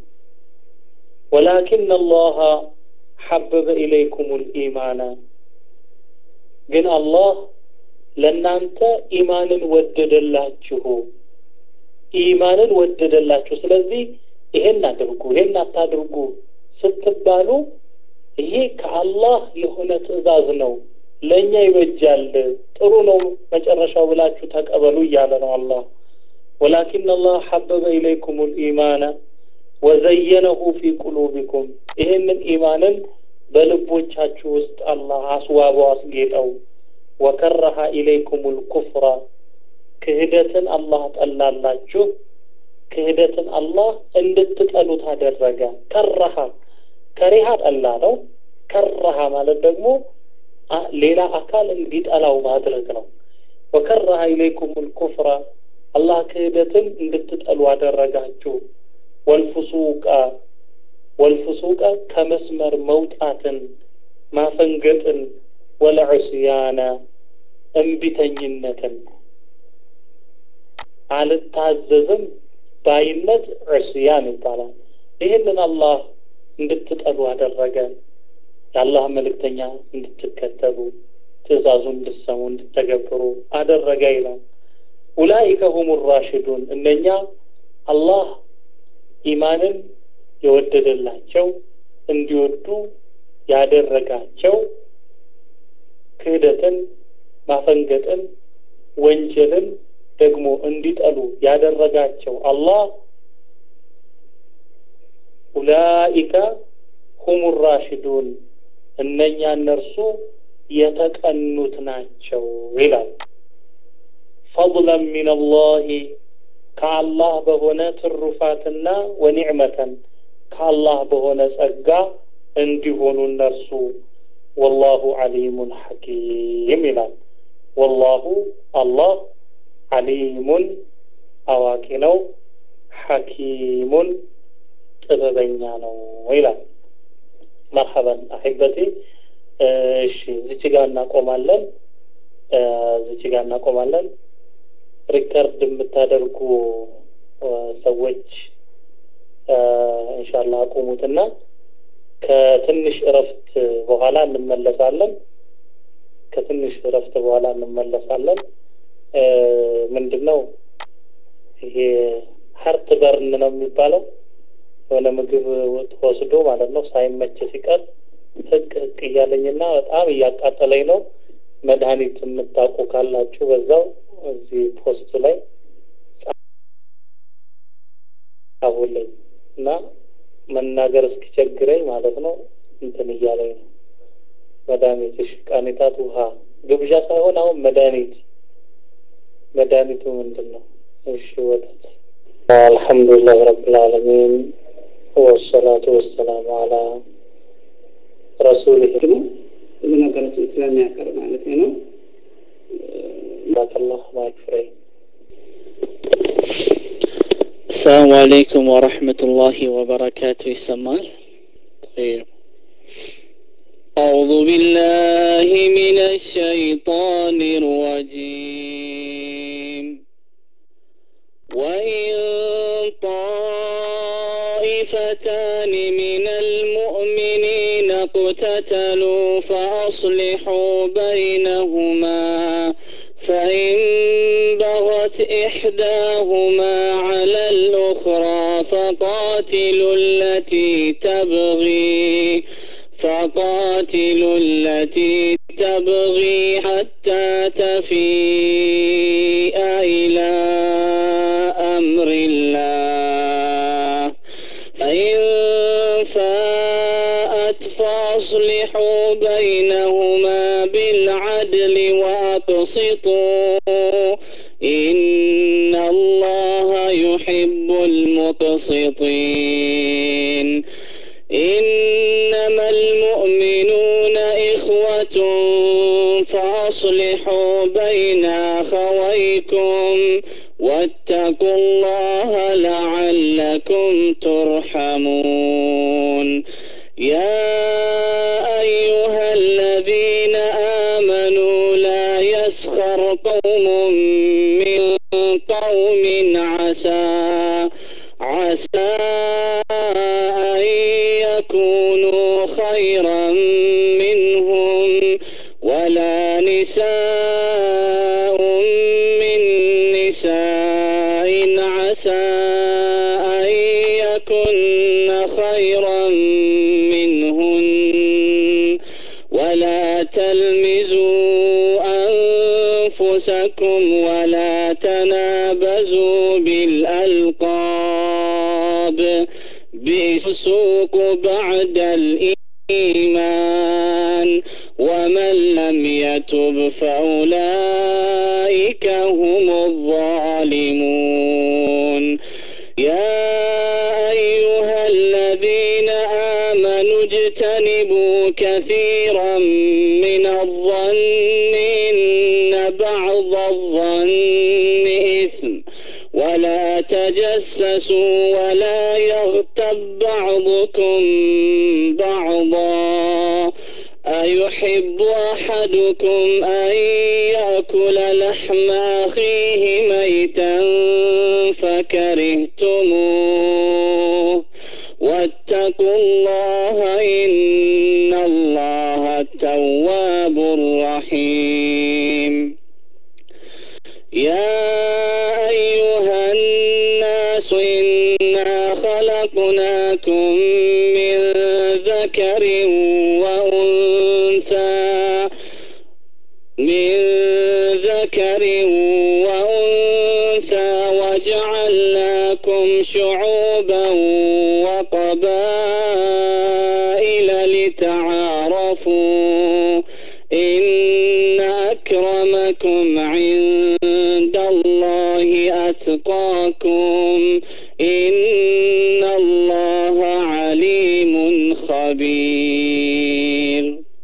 ወላኪን አላህ ሐበበ ኢለይኩም ልኢማና ግን አላህ ለእናንተ ኢማንን ወደደላችሁ ኢማንን ወደደላችሁ። ስለዚህ ይሄን አድርጉ፣ ይሄን አታድርጉ ስትባሉ ይሄ ከአላህ የሆነ ትዕዛዝ ነው፣ ለእኛ ይበጃል፣ ጥሩ ነው መጨረሻው ብላችሁ ተቀበሉ እያለ ነው አላህ። ወላኪን አላህ ሐበበ ኢለይኩም ልኢማና ወዘየነሁ ፊ ቁሉቢኩም ይህንን ኢማንን በልቦቻችሁ ውስጥ አላህ አስዋበው አስጌጠው። ወከረሃ ኢለይኩም ልኩፍራ ክህደትን አላህ ጠላላችሁ። ክህደትን አላህ እንድትጠሉት አደረገ። ከረሃ ከሪሃ ጠላ ነው። ከረሃ ማለት ደግሞ ሌላ አካል እንዲጠላው ማድረግ ነው። ወከረሃ ኢለይኩም ልኩፍራ አላህ ክህደትን እንድትጠሉ አደረጋችሁ። ወልፍሱቃ ወልፍሱቃ ከመስመር መውጣትን ማፈንገጥን ወለዕስያነ እምቢተኝነትን አልታዘዝም ባይነት ዕስያን ይባላል። ይህንን አላህ እንድትጠሉ አደረገ። የአላህ መልእክተኛ እንድትከተሉ ትእዛዙን እንድትሰሙ እንድተገብሩ አደረገ ይላል። ኡላኢከ ሁሙ ራሽዱን እነኛ አላህ ኢማንን የወደደላቸው እንዲወዱ ያደረጋቸው ክህደትን፣ ማፈንገጥን፣ ወንጀልን ደግሞ እንዲጠሉ ያደረጋቸው አላህ ኡላኢከ ሁሙ ራሽዱን እነኛ እነርሱ የተቀኑት ናቸው ይላል። ፈضለን ሚን አላህ ከአላህ በሆነ ትሩፋትና ወኒዕመተን ከአላህ በሆነ ጸጋ እንዲሆኑ እነርሱ ወላሁ ዓሊሙን ሐኪም ይላል። ወላሁ አላህ ዓሊሙን አዋቂ ነው፣ ሐኪሙን ጥበበኛ ነው ይላል። መርሐበን አሒበቲ። እሺ እዚች ጋር እናቆማለን። እዚች ጋር እናቆማለን። ሪከርድ የምታደርጉ ሰዎች ኢንሻአላህ አቁሙትና ከትንሽ እረፍት በኋላ እንመለሳለን። ከትንሽ እረፍት በኋላ እንመለሳለን። ምንድን ነው ይሄ ሀርት በርን ነው የሚባለው የሆነ ምግብ ወስዶ ማለት ነው ሳይመች ሲቀር ህቅ ህቅ እያለኝና በጣም እያቃጠለኝ ነው። መድኃኒት የምታውቁ ካላችሁ በዛው እዚህ ፖስት ላይ ጻፉልኝ እና መናገር እስኪቸግረኝ ማለት ነው እንትን እያለኝ ነው። መድኃኒትሽ ቃኔታት ውሃ ግብዣ ሳይሆን አሁን መድኃኒት መድኃኒቱ ምንድን ነው? እሺ ወተት። አልሐምዱሊላህ ረብል ዓለሚን ወሰላቱ ወሰላሙ አላ ረሱሊህ ደግሞ ብዙ ነገሮችን ስለሚያቀርብ ማለት ነው። ባከላህ ማክፍሬ السلام عليكم ورحمة الله وبركاته يسمال طيب أعوذ بالله من الشيطان الرجيم وإن طائفتان من المؤمنين اقتتلوا فأصلحوا بينهما فإن بغت إحداهما على الأخرى فقاتلوا التي تبغي فقاتلوا التي تبغي حتى تفيء إلى أمر الله فإن فاءت فأصلحوا بينهما بالعدل وأقسطوا إن الله يحب المقسطين إنما المؤمنون إخوة فأصلحوا بين أخويكم واتقوا الله لعلكم ترحمون يا أيها الذين آمنوا لا يسخر قوم من قوم عسى عسى أن يكونوا خيرا منهم ولا نساء من نساء عسى أن يكن خيرا منهن ولا تلمزوا أنفسكم ولا تنابزوا بالألقاب بسوق بعد الإيمان ومن لم يتب فأولئك هم الظالمون يا أيها الذين آمنوا اجتنبوا كثيرا من الظن إن بعض الظن إثم ولا تجسسوا ولا يغتب بعضكم بعضا أيحب أحدكم أن يأكل لحم أخيه ميتا فكرهتموه واتقوا الله إن الله التواب الرحيم يا أيها الناس إنا خلقناكم من ذكر وأنثى من ذكر وأنثى جعلناكم شعوبا وقبائل لتعارفوا إن أكرمكم عند الله أتقاكم إن الله عليم خبير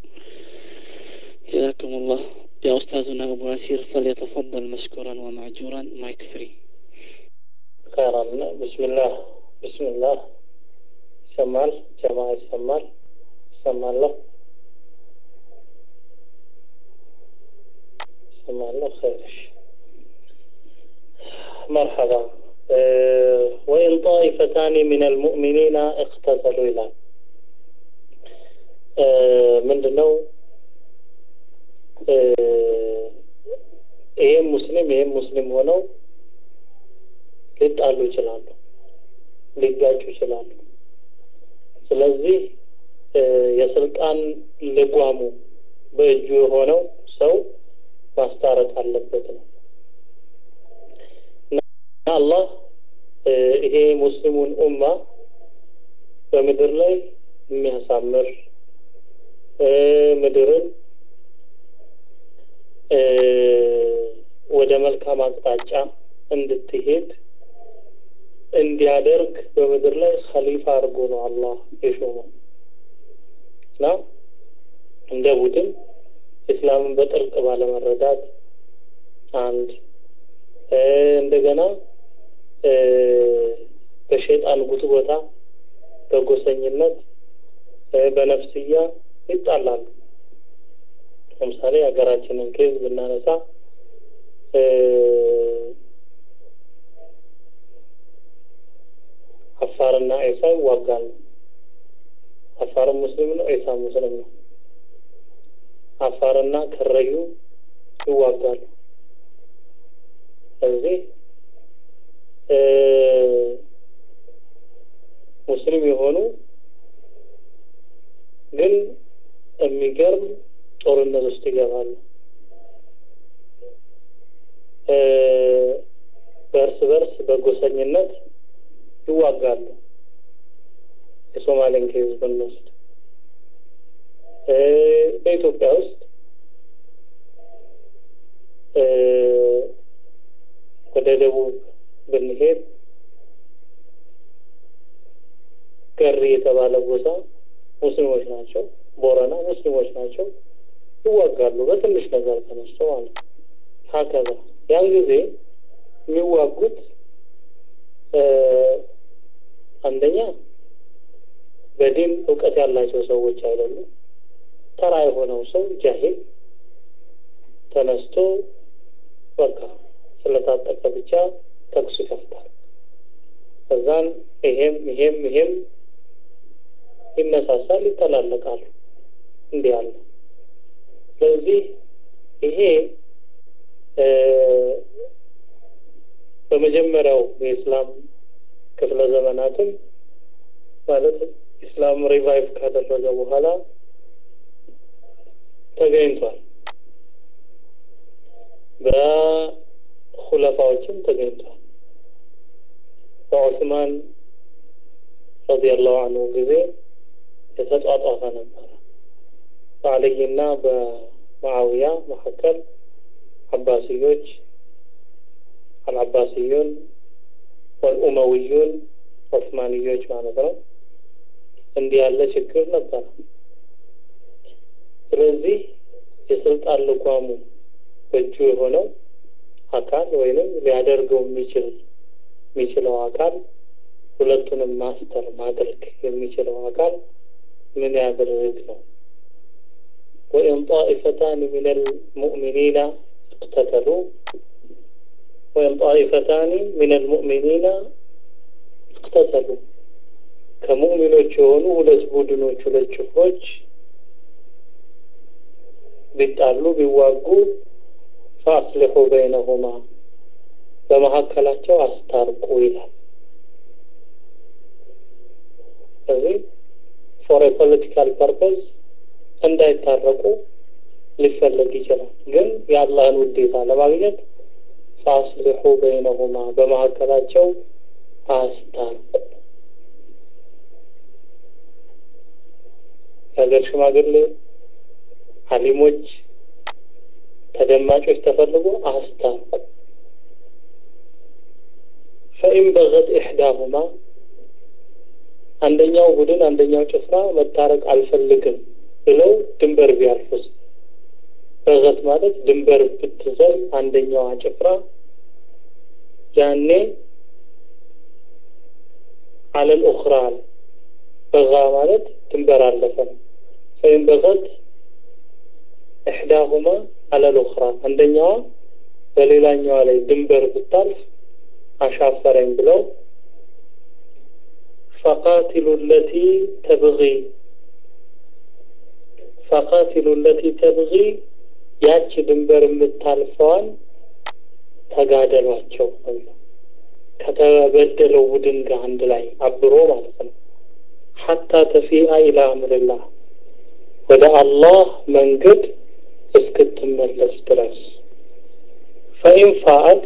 جزاكم الله يا أستاذنا أبو ياسير فليتفضل مشكورا ومعجورا مايك فري خيرا بسم الله بسم الله ይሰማል ጀማ ይሰማል ይሰማለሁ ይሰማለሁ ኸይርሽ مرحبا أه وإن طائفتان من المؤمنين اقتتلوا إلى أه من دنو أه ይሄም ሙስሊም ይሄም ሙስሊም ሆነው ሊጣሉ ይችላሉ ሊጋጩ ይችላሉ ስለዚህ የስልጣን ልጓሙ በእጁ የሆነው ሰው ማስታረቅ አለበት ነው እና አላህ ይሄ ሙስሊሙን ኡማ በምድር ላይ የሚያሳምር ምድርን ወደ መልካም አቅጣጫ እንድትሄድ እንዲያደርግ በምድር ላይ ኸሊፋ አድርጎ ነው አላህ የሾመው እና እንደ ቡድን ኢስላምን በጥልቅ ባለመረዳት አንድ እንደገና በሸይጣን ጉትጎታ በጎሰኝነት በነፍስያ ይጣላሉ ለምሳሌ ሀገራችንን ኬዝ ብናነሳ አፋርና ዒሳ ይዋጋሉ አፋርም ሙስሊም ነው ዒሳ ሙስሊም ነው አፋርና ከረዩ ይዋጋሉ እዚህ ሙስሊም የሆኑ ግን የሚገርም ጦርነት ውስጥ ይገባሉ በእርስ በርስ በጎሰኝነት ይዋጋሉ የሶማሌን ኬዝ ብንወስድ በኢትዮጵያ ውስጥ ወደ ደቡብ ብንሄድ ገሪ የተባለ ጎሳ ሙስሊሞች ናቸው ቦረና ሙስሊሞች ናቸው ይዋጋሉ በትንሽ ነገር ተነስቶ ማለት ነው ሀከዛ ያን ጊዜ የሚዋጉት አንደኛ በዲን እውቀት ያላቸው ሰዎች አይደሉም ተራ የሆነው ሰው ጃሂል ተነስቶ በቃ ስለታጠቀ ብቻ ተኩስ ይከፍታል እዛን ይሄም ይሄም ይሄም ይነሳሳል ይተላለቃሉ እንዲህ አለ ስለዚህ ይሄ በመጀመሪያው የእስላም ክፍለ ዘመናትም ማለት ኢስላም ሪቫይቭ ካደረገ በኋላ ተገኝቷል በኹለፋዎችም ተገኝቷል በዑስማን ረዲየላሁ አንሁ ጊዜ የተጧጧፈ ነበረ በአልይና በማዓውያ መካከል አባስዮች አልአባስዩን ወልኡመውዩን ዑስማንዮች ማለት ነው እንዲህ ያለ ችግር ነበረ ስለዚህ የስልጣን ልጓሙ በእጁ የሆነው አካል ወይንም ሊያደርገው የሚችል የሚችለው አካል ሁለቱንም ማስተር ማድረግ የሚችለው አካል ምን ያድርግ ነው ወኢን ጣኢፈታን ምን ልሙእሚኒና እቅተተሉ ወይም ጣኢፈታኒ ምን ልሙእሚኒና እቅተተሉ ከሙእሚኖች የሆኑ ሁለት ቡድኖች ሁለት ጭፍሮች ቢጣሉ ቢዋጉ ፈአስሊሑ በይነሁማ በመካከላቸው አስታርቁ ይላል እዚህ ፎር ፖለቲካል ፐርፐዝ እንዳይታረቁ ሊፈለግ ይችላል ግን የአላህን ውዴታ ለማግኘት ፈአስሊሑ በይነሁማ በመካከላቸው አስታርቁ። የሀገር ሽማግሌ፣ አሊሞች፣ ተደማጮች ተፈልጎ አስታርቁ። ፈኢን በገት ኢሕዳሁማ አንደኛው ቡድን አንደኛው ጭፍራ መታረቅ አልፈልግም ብለው ድንበር ቢያልፉስ? በገት ማለት ድንበር ብትዘል አንደኛዋ ጭፍራ ያኔ አለል ኡኽራ አለ። በጋ ማለት ድንበር አለፈ ነው። ፈኢን በገት ኢሕዳሁማ አለል ኡኽራ አንደኛዋ በሌላኛዋ ላይ ድንበር ብታልፍ አሻፈረኝ ብለው ፈቃቲሉ ለቲ ተብጊ ፈቃቲሉ ለቲ ተብጊ ያቺ ድንበር የምታልፈዋን ተጋደሏቸው ከተበደለው ቡድን ጋር አንድ ላይ አብሮ ማለት ነው። ሐታ ተፊአ ኢላ አምርላህ ወደ አላህ መንገድ እስክትመለስ ድረስ ፈኢን ፋአት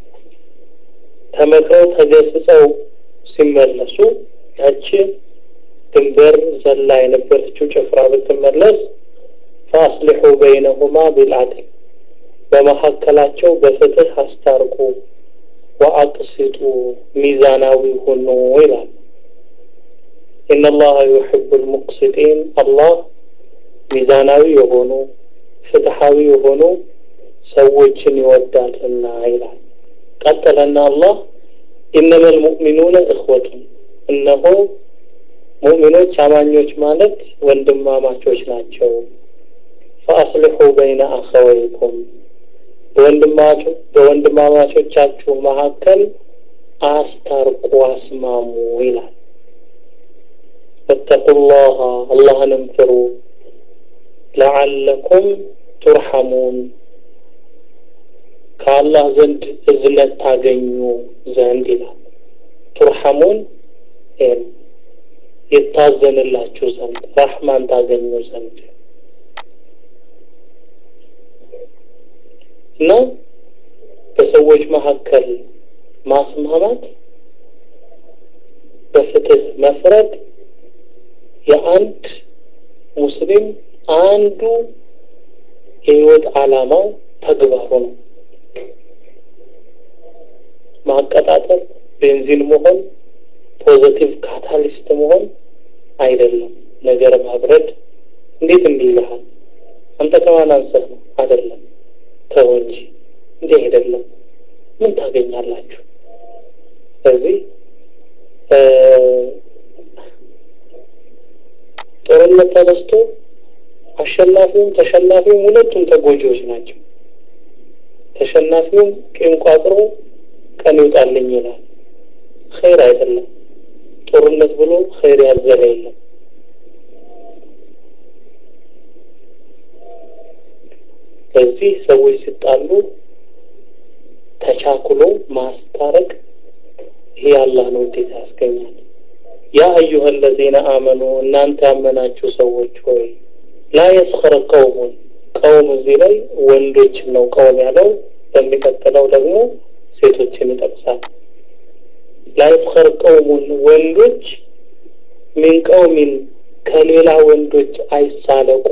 ተመክረው ተገስጸው ሲመለሱ ያቺ ድንበር ዘላ የነበረችው ጭፍራ ብትመለስ ፈአስሊሑ በይነሁማ ቢልዓድል በመካከላቸው በፍትህ አስታርቁ፣ ወአቅሲጡ ሚዛናዊ ሁኑ ይላል። ኢነላሀ ዩሒቡል ሙቅሲጢን አላህ ሚዛናዊ የሆኑ ፍትሐዊ የሆኑ ሰዎችን ይወዳልና ይላል። ቀጠለና አላህ ኢነመል ሙእሚኑነ እኽወቱን እነሆ ሙእሚኖች አማኞች ማለት ወንድማማቾች ናቸው። ፈአስሊሑ በይነ አኸወይኩም በወንድማማቾቻችሁ መካከል አስታርቁ፣ አስማሙ ይላል። ወተቁላህ አላህንም ፍሩ፣ ለዓለኩም ቱርሐሙን ከአላህ ዘንድ እዝነት ታገኙ ዘንድ ይላል። ቱርሐሙን የታዘንላችሁ ዘንድ ረሕማን ታገኙ ዘንድ እና በሰዎች መካከል ማስማማት በፍትህ መፍረድ የአንድ ሙስሊም አንዱ የህይወት ዓላማው ተግባሩ ነው። ማቀጣጠል፣ ቤንዚን መሆን፣ ፖዘቲቭ ካታሊስት መሆን አይደለም። ነገር ማብረድ እንዴት እንዲህ ይልሃል? አንተ ከማን አንሰህ ነው? አይደለም ተው እንጂ እንዲህ አይደለም። ምን ታገኛላችሁ? ስለዚህ ጦርነት ተነስቶ አሸናፊውም ተሸናፊውም ሁለቱም ተጎጂዎች ናቸው። ተሸናፊውም ቂም ቋጥሮ ቀን ይውጣልኝ ይላል። ኸይር አይደለም። ጦርነት ብሎ ኸይር ያዘለ የለም። በዚህ ሰዎች ሲጣሉ ተቻኩሎ ማስታረቅ ይሄ አላህን ውዴታ ያስገኛል። ያ አዩሀ ለዚነ አመኑ እናንተ ያመናችሁ ሰዎች ሆይ ላ የስኸር ቀውሙን ቀውም እዚህ ላይ ወንዶችን ነው ቀውም ያለው። በሚቀጥለው ደግሞ ሴቶችን ይጠቅሳል። ላ የስኸር ቀውሙን ወንዶች ሚን ቀውሚን ከሌላ ወንዶች አይሳለቁ።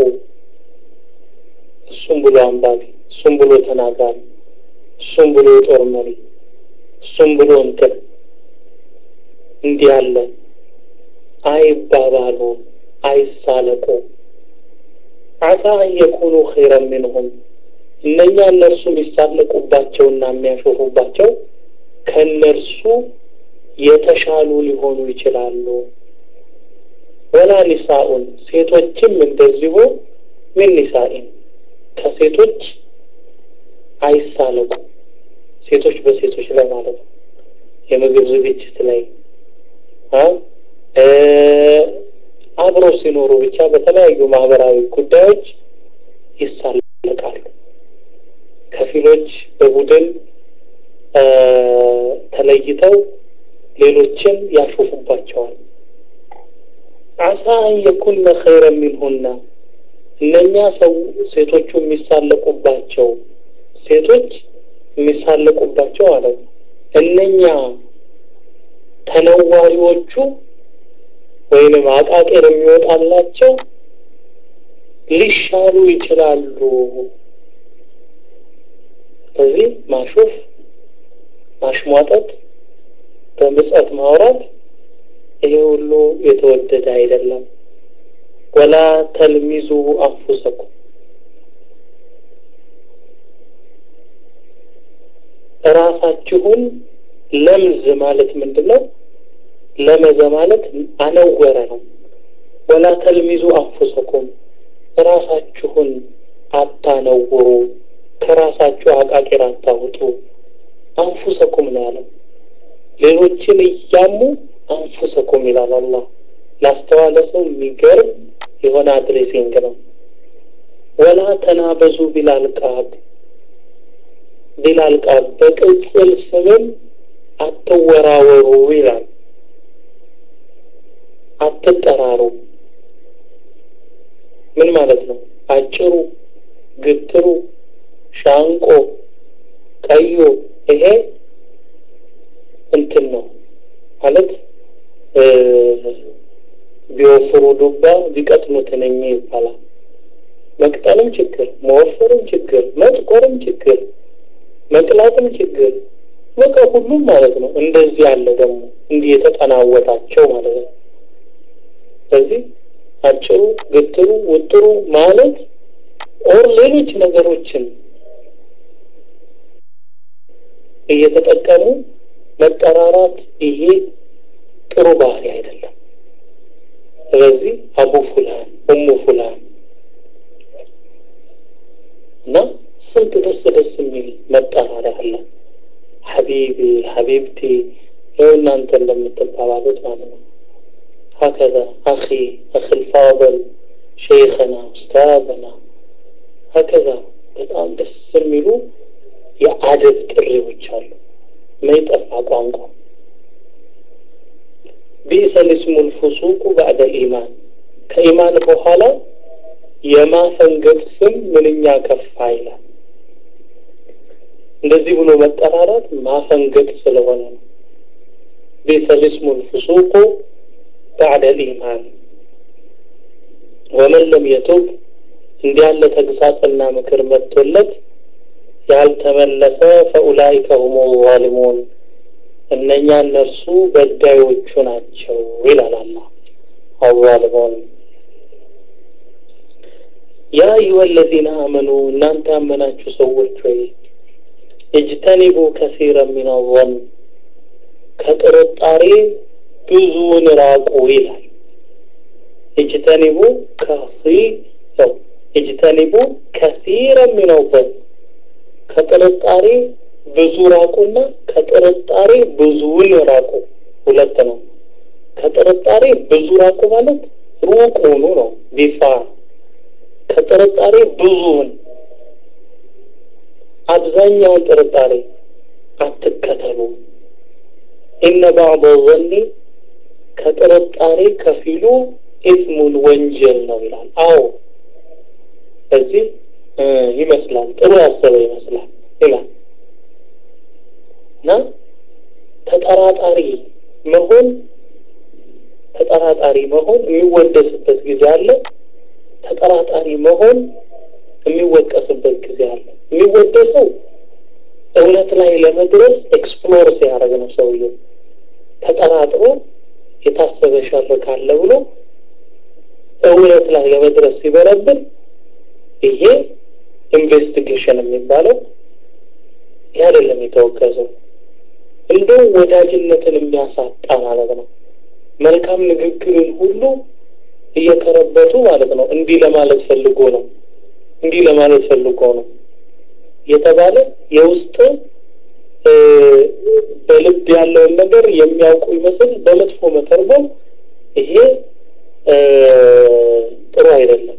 እሱም ብሎ አንባቢ፣ እሱም ብሎ ተናጋሪ፣ እሱም ብሎ የጦር መሪ፣ እሱም ብሎ እንትን እንዲህ ያለ አይባባሉ፣ አይሳለቁ። አሳ አየኩኑ ኸይረን ሚንሁም እነኛ እነርሱ የሚሳለቁባቸውና የሚያሾፉባቸው ከእነርሱ የተሻሉ ሊሆኑ ይችላሉ። ወላ ኒሳኡን ሴቶችም እንደዚሁ ምን ኒሳኢን ከሴቶች አይሳለቁ። ሴቶች በሴቶች ላይ ማለት ነው። የምግብ ዝግጅት ላይ አብረው ሲኖሩ ብቻ በተለያዩ ማህበራዊ ጉዳዮች ይሳለቃሉ። ከፊሎች በቡድን ተለይተው ሌሎችን ያሾፉባቸዋል። አሳ አን የኩነ ኸይረን ሚንሁና እነኛ ሰው ሴቶቹ የሚሳለቁባቸው ሴቶች የሚሳለቁባቸው ማለት ነው። እነኛ ተነዋሪዎቹ ወይንም አቃቄር የሚወጣላቸው ሊሻሉ ይችላሉ። ስለዚህ ማሾፍ፣ ማሽሟጠጥ፣ በምጸት ማውራት ይሄ ሁሉ የተወደደ አይደለም። ወላ ተልሚዙ አንፉሰኩም እራሳችሁን ለምዝ ማለት ምንድን ነው? ለመዘ ማለት አነወረ ነው። ወላ ተልሚዙ አንፉሰኩም ራሳችሁን አታነውሩ፣ ከራሳችሁ አቃቂር አታውጡ። አንፉሰኩም ነው ያለው። ሌሎችን እያሙ አንፉሰኩም ይላል አላህ። ላስተዋለ ሰው የሚገርም የሆነ አድሬሲንግ ነው። ወላ ተናበዙ ቢላልቃብ ቢላልቃብ በቅጽል ስምም አትወራወሩ ይላል። አትጠራሩ ምን ማለት ነው? አጭሩ፣ ግትሩ፣ ሻንቆ፣ ቀዮ ይሄ እንትን ነው ማለት ቢወፍሩ ዱባ ቢቀጥኑ ትንኝ ይባላል። መቅጠልም ችግር፣ መወፈርም ችግር፣ መጥቆርም ችግር፣ መቅላትም ችግር፣ በቃ ሁሉም ማለት ነው። እንደዚህ ያለ ደግሞ እንዲህ የተጠናወታቸው ማለት ነው። ስለዚህ አጭሩ፣ ግትሩ፣ ውጥሩ ማለት ኦር ሌሎች ነገሮችን እየተጠቀሙ መጠራራት ይሄ ጥሩ ባህሪ አይደለም። ስለዚህ አቡ ፉላን ኡሙ ፉላን እና ስንት ደስ ደስ የሚል መጠራሪያ አለ። ሐቢቢ ሐቢብቲ ይኸው እናንተ እንደምትባባሉት ማለት ነው። ሀከዛ አኺ አኺ ልፋضል ሼይኸና ኡስታዘና ሀከዛ በጣም ደስ የሚሉ የአደብ ጥሪዎች አሉ። መይጠፋ ቋንቋ ቢእሰ ልስሙ ልፉሱቁ ባዕደ ልኢማን ከኢማን በኋላ የማፈንገጥ ስም ምንኛ ከፋ ይላል። እንደዚህ ብሎ መጠራራት ማፈንገጥ ስለሆነ ነው። ቢእሰ ልስሙ ልፉሱቁ ባዕደ ልኢማን ወመን ለም የቱብ እንዲህ ያለ ተግሳጽና ምክር መጥቶለት ያልተመለሰ ፈኡላይከ ሁሙ ዛሊሙን እነኛ እነርሱ በዳዮቹ ናቸው ይላል አላህ። አዛሊሙን ያ አዩሀ አለዚነ አመኑ እናንተ ያመናችሁ ሰዎች ሆይ እጅተኒቡ ከሲረ ሚን አዘን ከጥርጣሬ ብዙውን ራቁ ይላል። እጅተኒቡ ከሲ ነው እጅተኒቡ ከሲረ ሚን አዘን ከጥርጣሬ ብዙ ራቁና ከጥርጣሬ ብዙውን ራቁ። ሁለት ነው። ከጥርጣሬ ብዙ ራቁ ማለት ሩቅ ሆኑ ነው። ቢፋር ከጥርጣሬ ብዙውን አብዛኛውን ጥርጣሬ አትከተሉ። ኢነ ባዕض ዘኒ ከጥርጣሬ ከፊሉ ኢስሙን ወንጀል ነው ይላል። አዎ እዚህ ይመስላል ጥሩ ያሰበ ይመስላል ይላል እና ተጠራጣሪ መሆን ተጠራጣሪ መሆን የሚወደስበት ጊዜ አለ። ተጠራጣሪ መሆን የሚወቀስበት ጊዜ አለ። የሚወደሰው እውነት ላይ ለመድረስ ኤክስፕሎር ሲያደርግ ነው። ሰውየው ተጠራጥሮ የታሰበ ሸር ካለ ብሎ እውነት ላይ ለመድረስ ሲበረብር ይሄ ኢንቨስቲጌሽን የሚባለው ይህ አይደለም የተወገዘው። እንደው ወዳጅነትን የሚያሳጣ ማለት ነው። መልካም ንግግርን ሁሉ እየከረበቱ ማለት ነው። እንዲህ ለማለት ፈልጎ ነው፣ እንዲህ ለማለት ፈልጎ ነው የተባለ የውስጥ በልብ ያለውን ነገር የሚያውቁ ይመስል በመጥፎ መተርጎም ይሄ ጥሩ አይደለም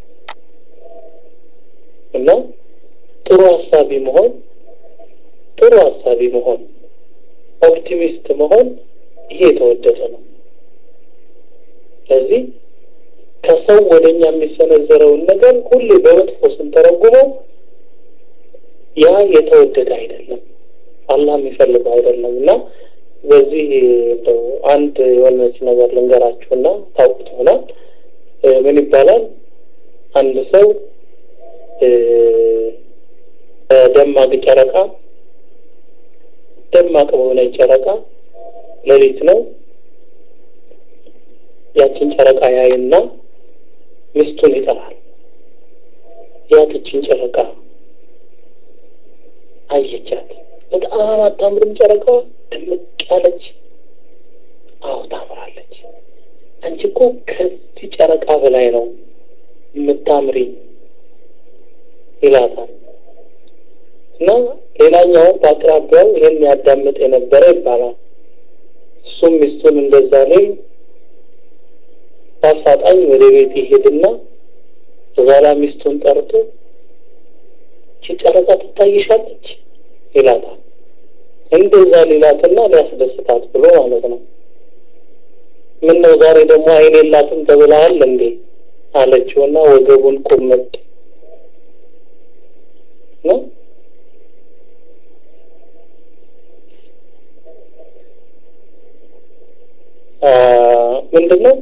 እና ጥሩ ሀሳቢ መሆን ጥሩ ሀሳቢ መሆን ኦፕቲሚስት መሆን ይሄ የተወደደ ነው። ስለዚህ ከሰው ወደ እኛ የሚሰነዘረውን ነገር ሁሌ በመጥፎ ስንተረጉመው ያ የተወደደ አይደለም፣ አላህ የሚፈልገው አይደለም እና በዚህ እንደው አንድ የሆነች ነገር ልንገራችሁና ታውቁት ይሆናል። ምን ይባላል? አንድ ሰው ደማቅ ጨረቃ ደማቅ በሆነ ጨረቃ ሌሊት ነው። ያችን ጨረቃ ያይና ሚስቱን ይጠራል። ያትችን ጨረቃ አየቻት። በጣም አታምርም ጨረቃዋ ድምቅ ያለች። አዎ ታምራለች። አንቺ እኮ ከዚህ ጨረቃ በላይ ነው የምታምሪ ይላታል። እና ሌላኛው በአቅራቢያው ይህን ያዳምጥ የነበረ ይባላል። እሱም ሚስቱን እንደዛ ላይ በአፋጣኝ ወደ ቤት ይሄድና በዛላ ሚስቱን ጠርቶ እቺ ጨረቃ ትታይሻለች ይላታል። እንደዛ ሊላትና ሊያስደስታት ብሎ ማለት ነው። ምን ነው ዛሬ ደግሞ አይን የላትም ተብለሃል እንዴ አለችውና ወገቡን ቁምጥ ነው ምንድን ነው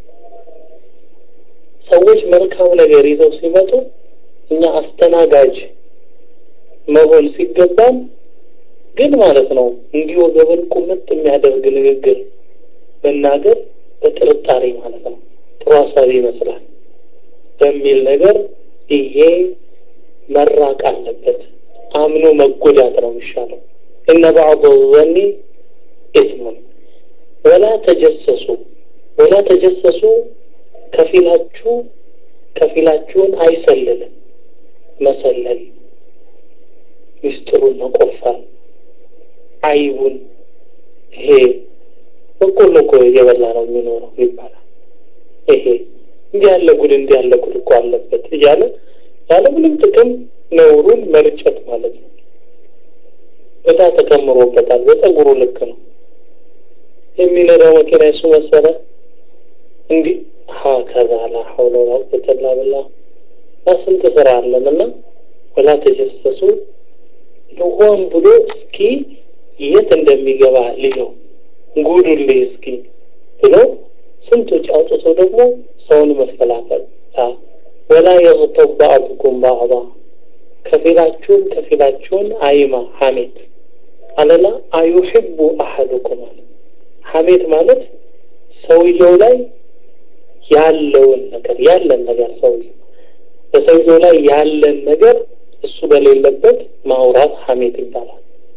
ሰዎች መልካም ነገር ይዘው ሲመጡ እኛ አስተናጋጅ መሆን ሲገባን ግን ማለት ነው እንዲህ ወገበን ቁምጥ የሚያደርግ ንግግር መናገር በጥርጣሬ ማለት ነው ጥሩ ሀሳብ ይመስላል በሚል ነገር ይሄ መራቅ አለበት። አምኖ መጎዳት ነው የሚሻለው። እነ ባዕض ዘኒ ኢስሙን ወላ ተጀሰሱ ወላ ተጀሰሱ ከፊላችሁ ከፊላችሁን አይሰልልም። መሰለል ሚስጥሩን መቆፈር አይቡን ይሄ በቆሎ እኮ እየበላ ነው የሚኖረው ይባላል። ይሄ እንዲህ ያለ ጉድ እንዲህ ያለ ጉድ እኮ አለበት እያለ ያለ ምንም ጥቅም ነውሩን መርጨት ማለት ነው። እዳ ተከምሮበታል። በጸጉሩ ልክ ነው የሚነዳው መኪና የሱ መሰለ እንዲህ ሀከዛ ላ ሐውለ ወላ ቁወተ ኢላ ቢላህ እና ስንት ስራ አለን እና ወላ ተጀሰሱ ሆን ብሎ እስኪ የት እንደሚገባ ልየው ጉዱልኝ እስኪ ብሎ ስንቶች አውጥቶ ደግሞ ሰውን መፈላፈል ወላ የግተብ ባዕዱኩም ባዕዳ ከፊላችሁን ከፊላችሁን አይማ ሐሜት አለላ አዩሕቡ አሐዱኩም አለ ሐሜት ማለት ሰውየው ላይ ያለውን ነገር ያለን ነገር ሰውየው በሰውየው ላይ ያለን ነገር እሱ በሌለበት ማውራት ሐሜት ይባላል።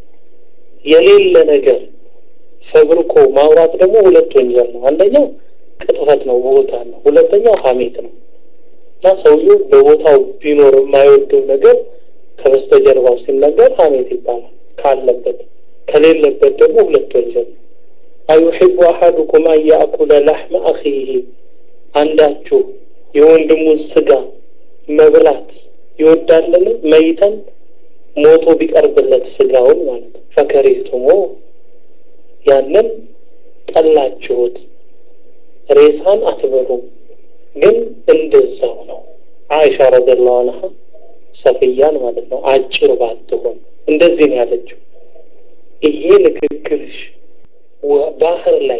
የሌለ ነገር ፈብርኮ ማውራት ደግሞ ሁለት ወንጀል ነው። አንደኛው ቅጥፈት ነው፣ ቦታ ነው። ሁለተኛው ሐሜት ነው እና ሰውየው በቦታው ቢኖር የማይወደው ነገር ከበስተጀርባው ሲነገር ሐሜት ይባላል። ካለበት ከሌለበት ደግሞ ሁለት ወንጀል ነው። አዩሕቡ አሐዱኩም አን ያእኩለ ላሕመ አኺህ አንዳችሁ የወንድሙን ስጋ መብላት ይወዳልን? መይተን ሞቶ ቢቀርብለት ስጋውን ማለት ነው። ፈከሪህቱሞ ያንን ጠላችሁት። ሬሳን አትበሉም፣ ግን እንደዛው ነው። አይሻ ረዲየላሁ ዐንሃ ሰፍያን ማለት ነው አጭር ባትሆን እንደዚህ ነው ያለችው። ይሄ ንግግርሽ ባህር ላይ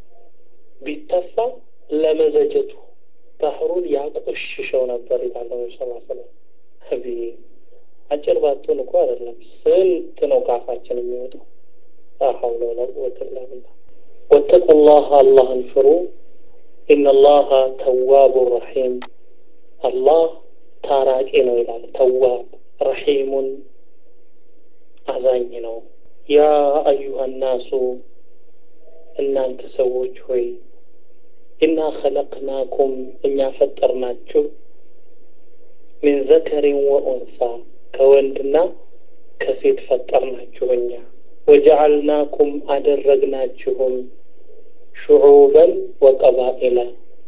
ቢተፋ ለመዘጀቱ ባህሩን ያቆሽሸው ነበር ይላል ነብዩ ሰለላሁ ዐለይሂ ወሰለም። አቢ አጭር ባትሆን እኮ አይደለም ስንት ነው ካፋችን የሚወጣው። ላ ሐውለ ወላ ቁወተ ኢላ ቢላህ። ወተቁላህ አላህን ፍሩ። ኢነላሃ ተዋቡ ረሒም አላህ ታራቂ ነው ይላል። ተዋብ ረሒሙን አዛኝ ነው። ያ አዩሃ ናሱ እናንተ ሰዎች ሆይ ኢና ኸለቅናኩም እኛ ፈጠርናችሁ ሚን ዘከሪን ወኡንሳ ከወንድና ከሴት ፈጠርናችሁ እኛ ወጀዓልናኩም አደረግናችሁም ሹዑበን ወቀባኢላ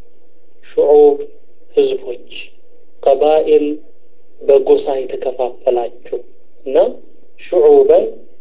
ሹዑብ ህዝቦች ቀባኢል በጎሳ የተከፋፈላችሁ እና ሹዑበን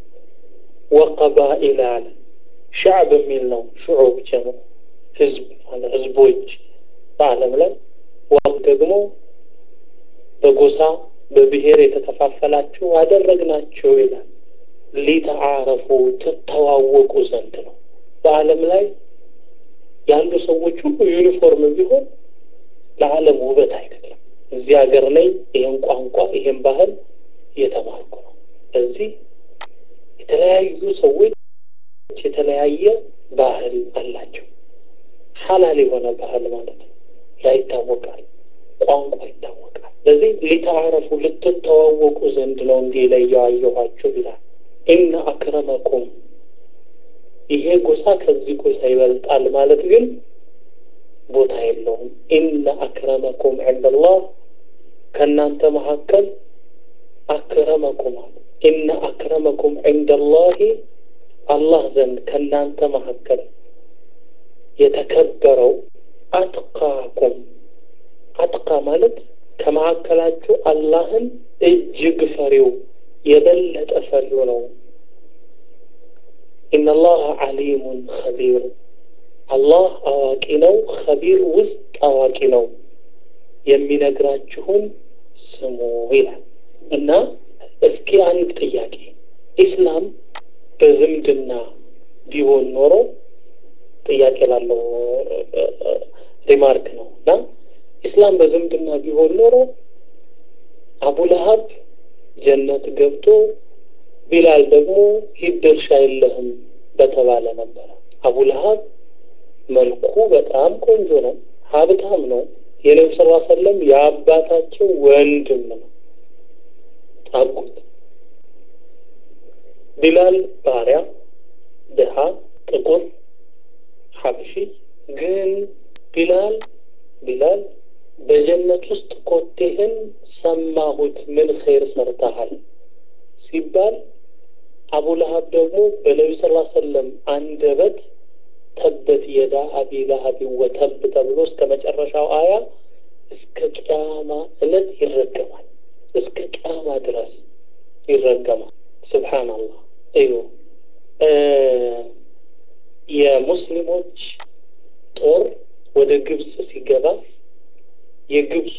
ወቀባኢላ አለ ሻዕብ የሚል ነው ሹዑብ ጀምሮ ህዝብ ማለት ህዝቦች በዓለም ላይ ወቅ ደግሞ በጎሳ በብሔር የተከፋፈላችሁ አደረግናችሁ ይላል። ሊተዓረፉ ትተዋወቁ ዘንድ ነው። በዓለም ላይ ያሉ ሰዎች ሁሉ ዩኒፎርም ቢሆን ለዓለም ውበት አይደለም። እዚህ ሀገር ላይ ይህን ቋንቋ ይህን ባህል እየተማርኩ ነው። እዚህ የተለያዩ ሰዎች የተለያየ ባህል አላቸው። ሐላል የሆነ ባህል ማለት ነው። ያ ይታወቃል፣ ቋንቋ ይታወቃል። ስለዚህ ሊተዓረፉ ልትተዋወቁ ዘንድ ነው እንዲህ ለየዋየኋችሁ ይላል። ኢነ አክረመኩም ይሄ ጎሳ ከዚህ ጎሳ ይበልጣል ማለት ግን ቦታ የለውም። ኢነ አክረመኩም ዐንደላህ ከእናንተ መካከል አክረመኩም አሉ። ኢነ አክረመኩም ዐንደላሂ አላህ ዘንድ ከእናንተ መካከል የተከበረው አትቃኩም። አትቃ ማለት ከመካከላችሁ አላህን እጅግ ፈሪው የበለጠ ፈሪው ነው። ኢነላህ ዓሊሙን ኸቢር አላህ አዋቂ ነው፣ ኸቢር ውስጥ አዋቂ ነው። የሚነግራችሁን ስሙ ይላል እና እስኪ አንድ ጥያቄ ኢስላም በዝምድና ቢሆን ኖሮ ጥያቄ ላለው ሪማርክ ነው እና ኢስላም በዝምድና ቢሆን ኖሮ አቡ ለሀብ ጀነት ገብቶ ቢላል ደግሞ ሂድ ድርሻ የለህም በተባለ ነበረ። አቡ ለሀብ መልኩ በጣም ቆንጆ ነው፣ ሀብታም ነው። የነቢ ስ ሰለም የአባታቸው ወንድም ነው አጎት። ቢላል ባሪያ፣ ድሃ፣ ጥቁር፣ ሀበሺ ግን ቢላል ቢላል በጀነት ውስጥ ኮቴህን ሰማሁት ምን ኸይር ሰርተሃል ሲባል አቡ ለሀብ ደግሞ በነቢ ስ ሰለም አንደበት ተበት የዳ አቢ ለሀብ ወተብ ተብሎ እስከ መጨረሻው አያ እስከ ቅያማ እለት ይረገማል። እስከ ቅያማ ድረስ ይረገማል። ስብሓንላህ እዩ የሙስሊሞች ጦር ወደ ግብፅ ሲገባ የግብፁ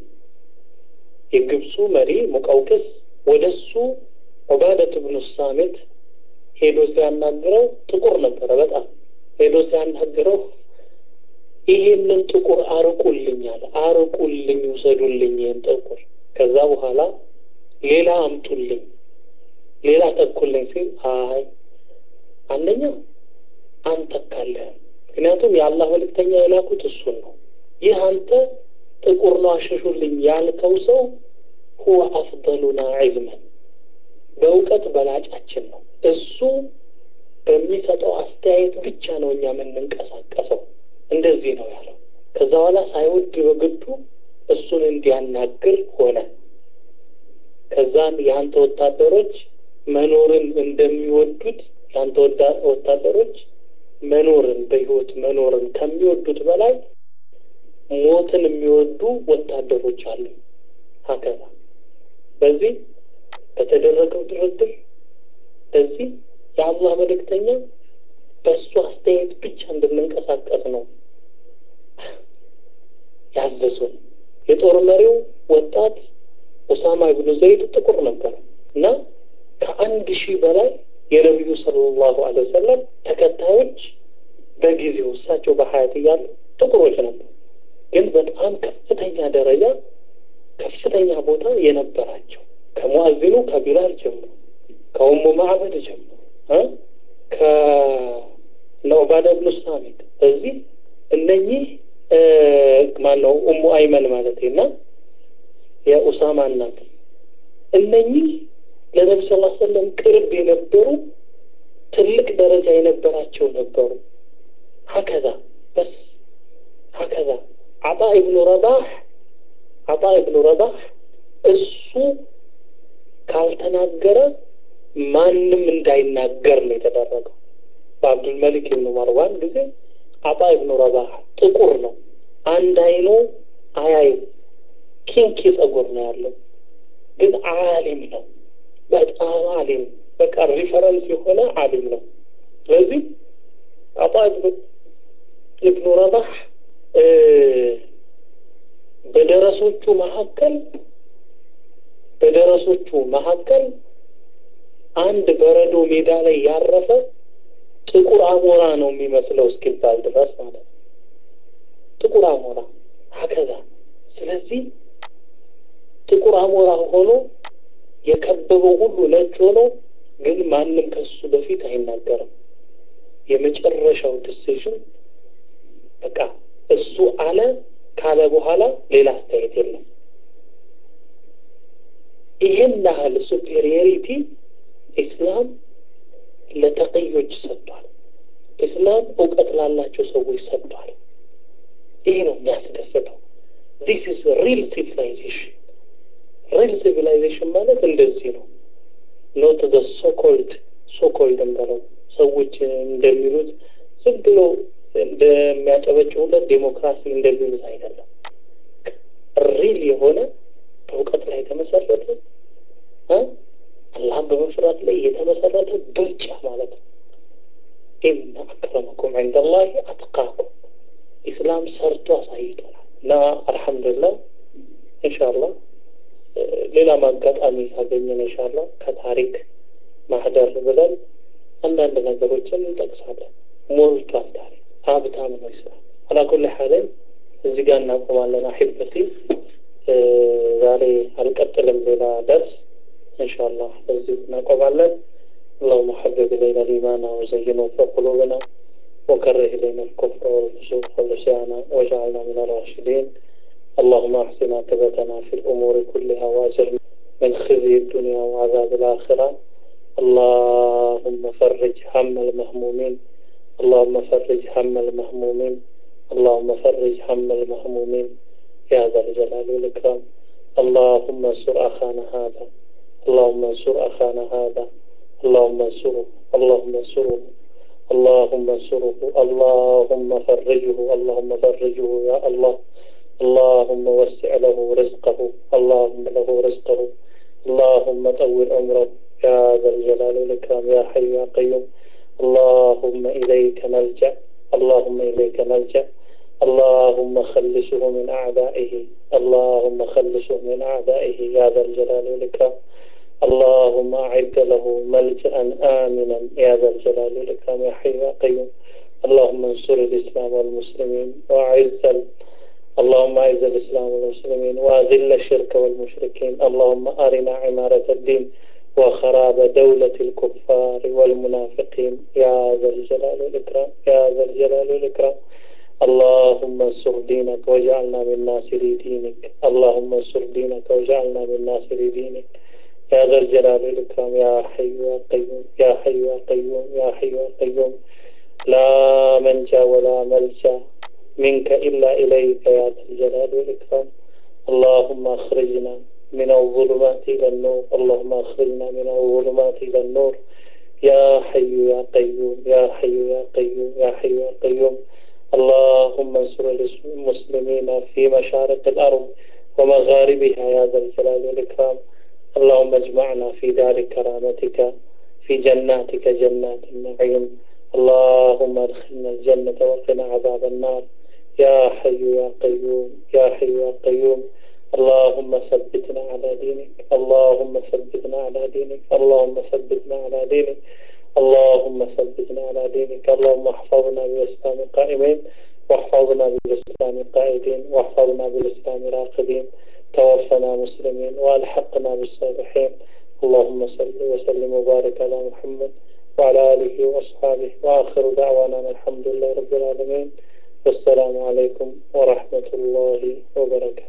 የግብፁ መሪ ሙቀውቅስ ወደ እሱ ዑባደት ብኑ ሳሚት ሄዶ ሲያናግረው ጥቁር ነበረ በጣም ሄዶ ሲያናግረው ይሄንን ጥቁር አርቁልኝ አለ። አርቁልኝ፣ ውሰዱልኝ ይህን ጥቁር። ከዛ በኋላ ሌላ አምጡልኝ፣ ሌላ ተኩልኝ ሲል አይ አንደኛ አንተካለህም፣ ምክንያቱም የአላህ መልእክተኛ የላኩት እሱን ነው። ይህ አንተ ጥቁር ነው አሸሹልኝ ያልከው ሰው ሁወ አፍደሉና ዒልመን በእውቀት በላጫችን ነው። እሱ በሚሰጠው አስተያየት ብቻ ነው እኛ የምንንቀሳቀሰው። እንደዚህ ነው ያለው። ከዛ በኋላ ሳይወድ በግዱ እሱን እንዲያናግር ሆነ። ከዛን የአንተ ወታደሮች መኖርን እንደሚወዱት የአንተ ወታደሮች መኖርን በህይወት መኖርን ከሚወዱት በላይ ሞትን የሚወዱ ወታደሮች አሉ። ሀከዛ በዚህ በተደረገው ድርድር ለዚህ የአላህ መልእክተኛ በእሱ አስተያየት ብቻ እንድንንቀሳቀስ ነው ያዘዙን። የጦር መሪው ወጣት ኡሳማ ኢብኑ ዘይድ ጥቁር ነበር እና ከአንድ ሺህ በላይ የነቢዩ ሰለላሁ ዐለይሂ ወሰለም ተከታዮች በጊዜው እሳቸው በሀያት እያሉ ጥቁሮች ነበሩ። ግን በጣም ከፍተኛ ደረጃ ከፍተኛ ቦታ የነበራቸው ከሙአዚኑ ከቢላል ጀምሮ ከኡሙ ማዕበድ ጀምሮ ከነዑባዳ ብኑ ሳሚት እዚህ እነኚህ ማነው ኡሙ አይመን ማለት እና የኡሳማ እናት እነኚህ ለነቢ ስ ሰለም ቅርብ የነበሩ ትልቅ ደረጃ የነበራቸው ነበሩ። ሀከዛ በስ ሀከዛ አጣ ኢብኑ ረባህ አጣ ኢብኑ ረባህ እሱ ካልተናገረ ማንም እንዳይናገር ነው የተደረገው። በአብዱልመሊክ ኢብኑ መርዋን ጊዜ አጣ ኢብኑ ረባህ ጥቁር ነው። አንድ አይኑ አያይም። ኪንኪ ጸጉር ነው ያለው፣ ግን አሊም ነው። በጣም አሊም በቃ ሪፈረንስ የሆነ አሊም ነው። ስለዚህ አጣ ኢብኑ ረባህ በደረሶቹ መካከል በደረሶቹ መካከል አንድ በረዶ ሜዳ ላይ ያረፈ ጥቁር አሞራ ነው የሚመስለው እስኪባል ድረስ ማለት ነው። ጥቁር አሞራ ሀከዛ። ስለዚህ ጥቁር አሞራ ሆኖ የከበበው ሁሉ ነጭ ሆኖ ግን ማንም ከሱ በፊት አይናገርም። የመጨረሻው ዲሲዥን በቃ እሱ አለ ካለ በኋላ ሌላ አስተያየት የለም። ይሄን ያህል ሱፔሪየሪቲ ኢስላም ለተቀዮች ሰጥቷል። ኢስላም እውቀት ላላቸው ሰዎች ሰጥቷል። ይሄ ነው የሚያስደስተው። ዲስ ኢዝ ሪል ሲቪላይዜሽን። ሪል ሲቪላይዜሽን ማለት እንደዚህ ነው። ኖት ዘ ሶኮልድ ሶኮልድ እንበለው ሰዎች እንደሚሉት ዝም ብሎ እንደሚያጨበጭቡለት ዴሞክራሲ እንደሚሉት አይደለም። ሪል የሆነ በእውቀት ላይ የተመሰረተ አላህን በመፍራት ላይ የተመሰረተ ብልጫ ማለት ነው። ኢነ አክረመኩም ዐንደላሂ አትቃኩም ኢስላም ሰርቶ አሳይቶናል እና አልሐምዱሊላህ ኢንሻአላህ ሌላም አጋጣሚ ካገኘን ኢንሻአላህ ከታሪክ ማህደር ብለን አንዳንድ ነገሮችን እንጠቅሳለን። ሞልቷል ታሪክ ሀብታም ነው ኢስላም። አላኩል ሐልን እዚህ ጋር እናቆማለን። አሒበቲ ዛሬ አልቀጥልም፣ ሌላ ደርስ ኢንሻአላህ እዚሁ እናቆማለን። اللهم حبب إلينا الإيمان وزينه في قلوبنا وكره إلينا الكفر والفسوق والعصيان واجعلنا من الراشدين اللهم أحسن عاقبتنا في الأمور كلها وأجرنا من خزي الدنيا وعذاب الآخرة اللهم فرج هم المهمومين اللهم فرج هم المهمومين اللهم فرج هم المهمومين يا ذا الجلال والإكرام اللهم انصر أخانا هذا اللهم انصر أخانا هذا اللهم انصره اللهم انصره اللهم انصره اللهم فرجه اللهم فرجه يا الله اللهم وسع له رزقه اللهم له رزقه اللهم طول عمره يا ذا الجلال والإكرام يا حي يا قيوم اللهم إليك نلجأ اللهم إليك نلجأ اللهم خلصه من أعدائه اللهم خلصه من أعدائه يا ذا الجلال والإكرام اللهم أعد له ملجأ آمنا يا ذا الجلال والإكرام يا حي يا قيوم اللهم انصر الإسلام والمسلمين وأعز اللهم أعز الإسلام والمسلمين وأذل الشرك والمشركين اللهم أرنا عمارة الدين وخراب دولة الكفار والمنافقين يا ذا الجلال والإكرام يا ذا الجلال والإكرام اللهم انصر دينك واجعلنا من ناصري دينك اللهم انصر دينك واجعلنا من ناصري دينك يا ذا الجلال والإكرام يا حي يا قيوم يا حي يا قيوم يا حي يا قيوم لا منجا ولا ملجا منك إلا إليك يا ذا الجلال والإكرام اللهم أخرجنا من الظلمات إلى النور اللهم أخرجنا من الظلمات إلى النور يا حي يا قيوم يا حي يا قيوم يا حي يا قيوم اللهم انصر المسلمين في مشارق الأرض ومغاربها يا ذا الجلال والإكرام اللهم اجمعنا في دار كرامتك في جناتك جنات النعيم اللهم ادخلنا الجنة وقنا عذاب النار يا حي يا قيوم يا حي يا قيوم اللهم ثبتنا على دينك اللهم ثبتنا على دينك اللهم ثبتنا على دينك اللهم ثبتنا على دينك اللهم احفظنا بالإسلام قائمين واحفظنا بالإسلام قائدين واحفظنا بالإسلام راقدين توفنا مسلمين والحقنا بالصالحين اللهم صل وسلم وبارك على محمد وعلى آله وأصحابه وآخر دعوانا الحمد لله رب العالمين والسلام عليكم ورحمة الله وبركاته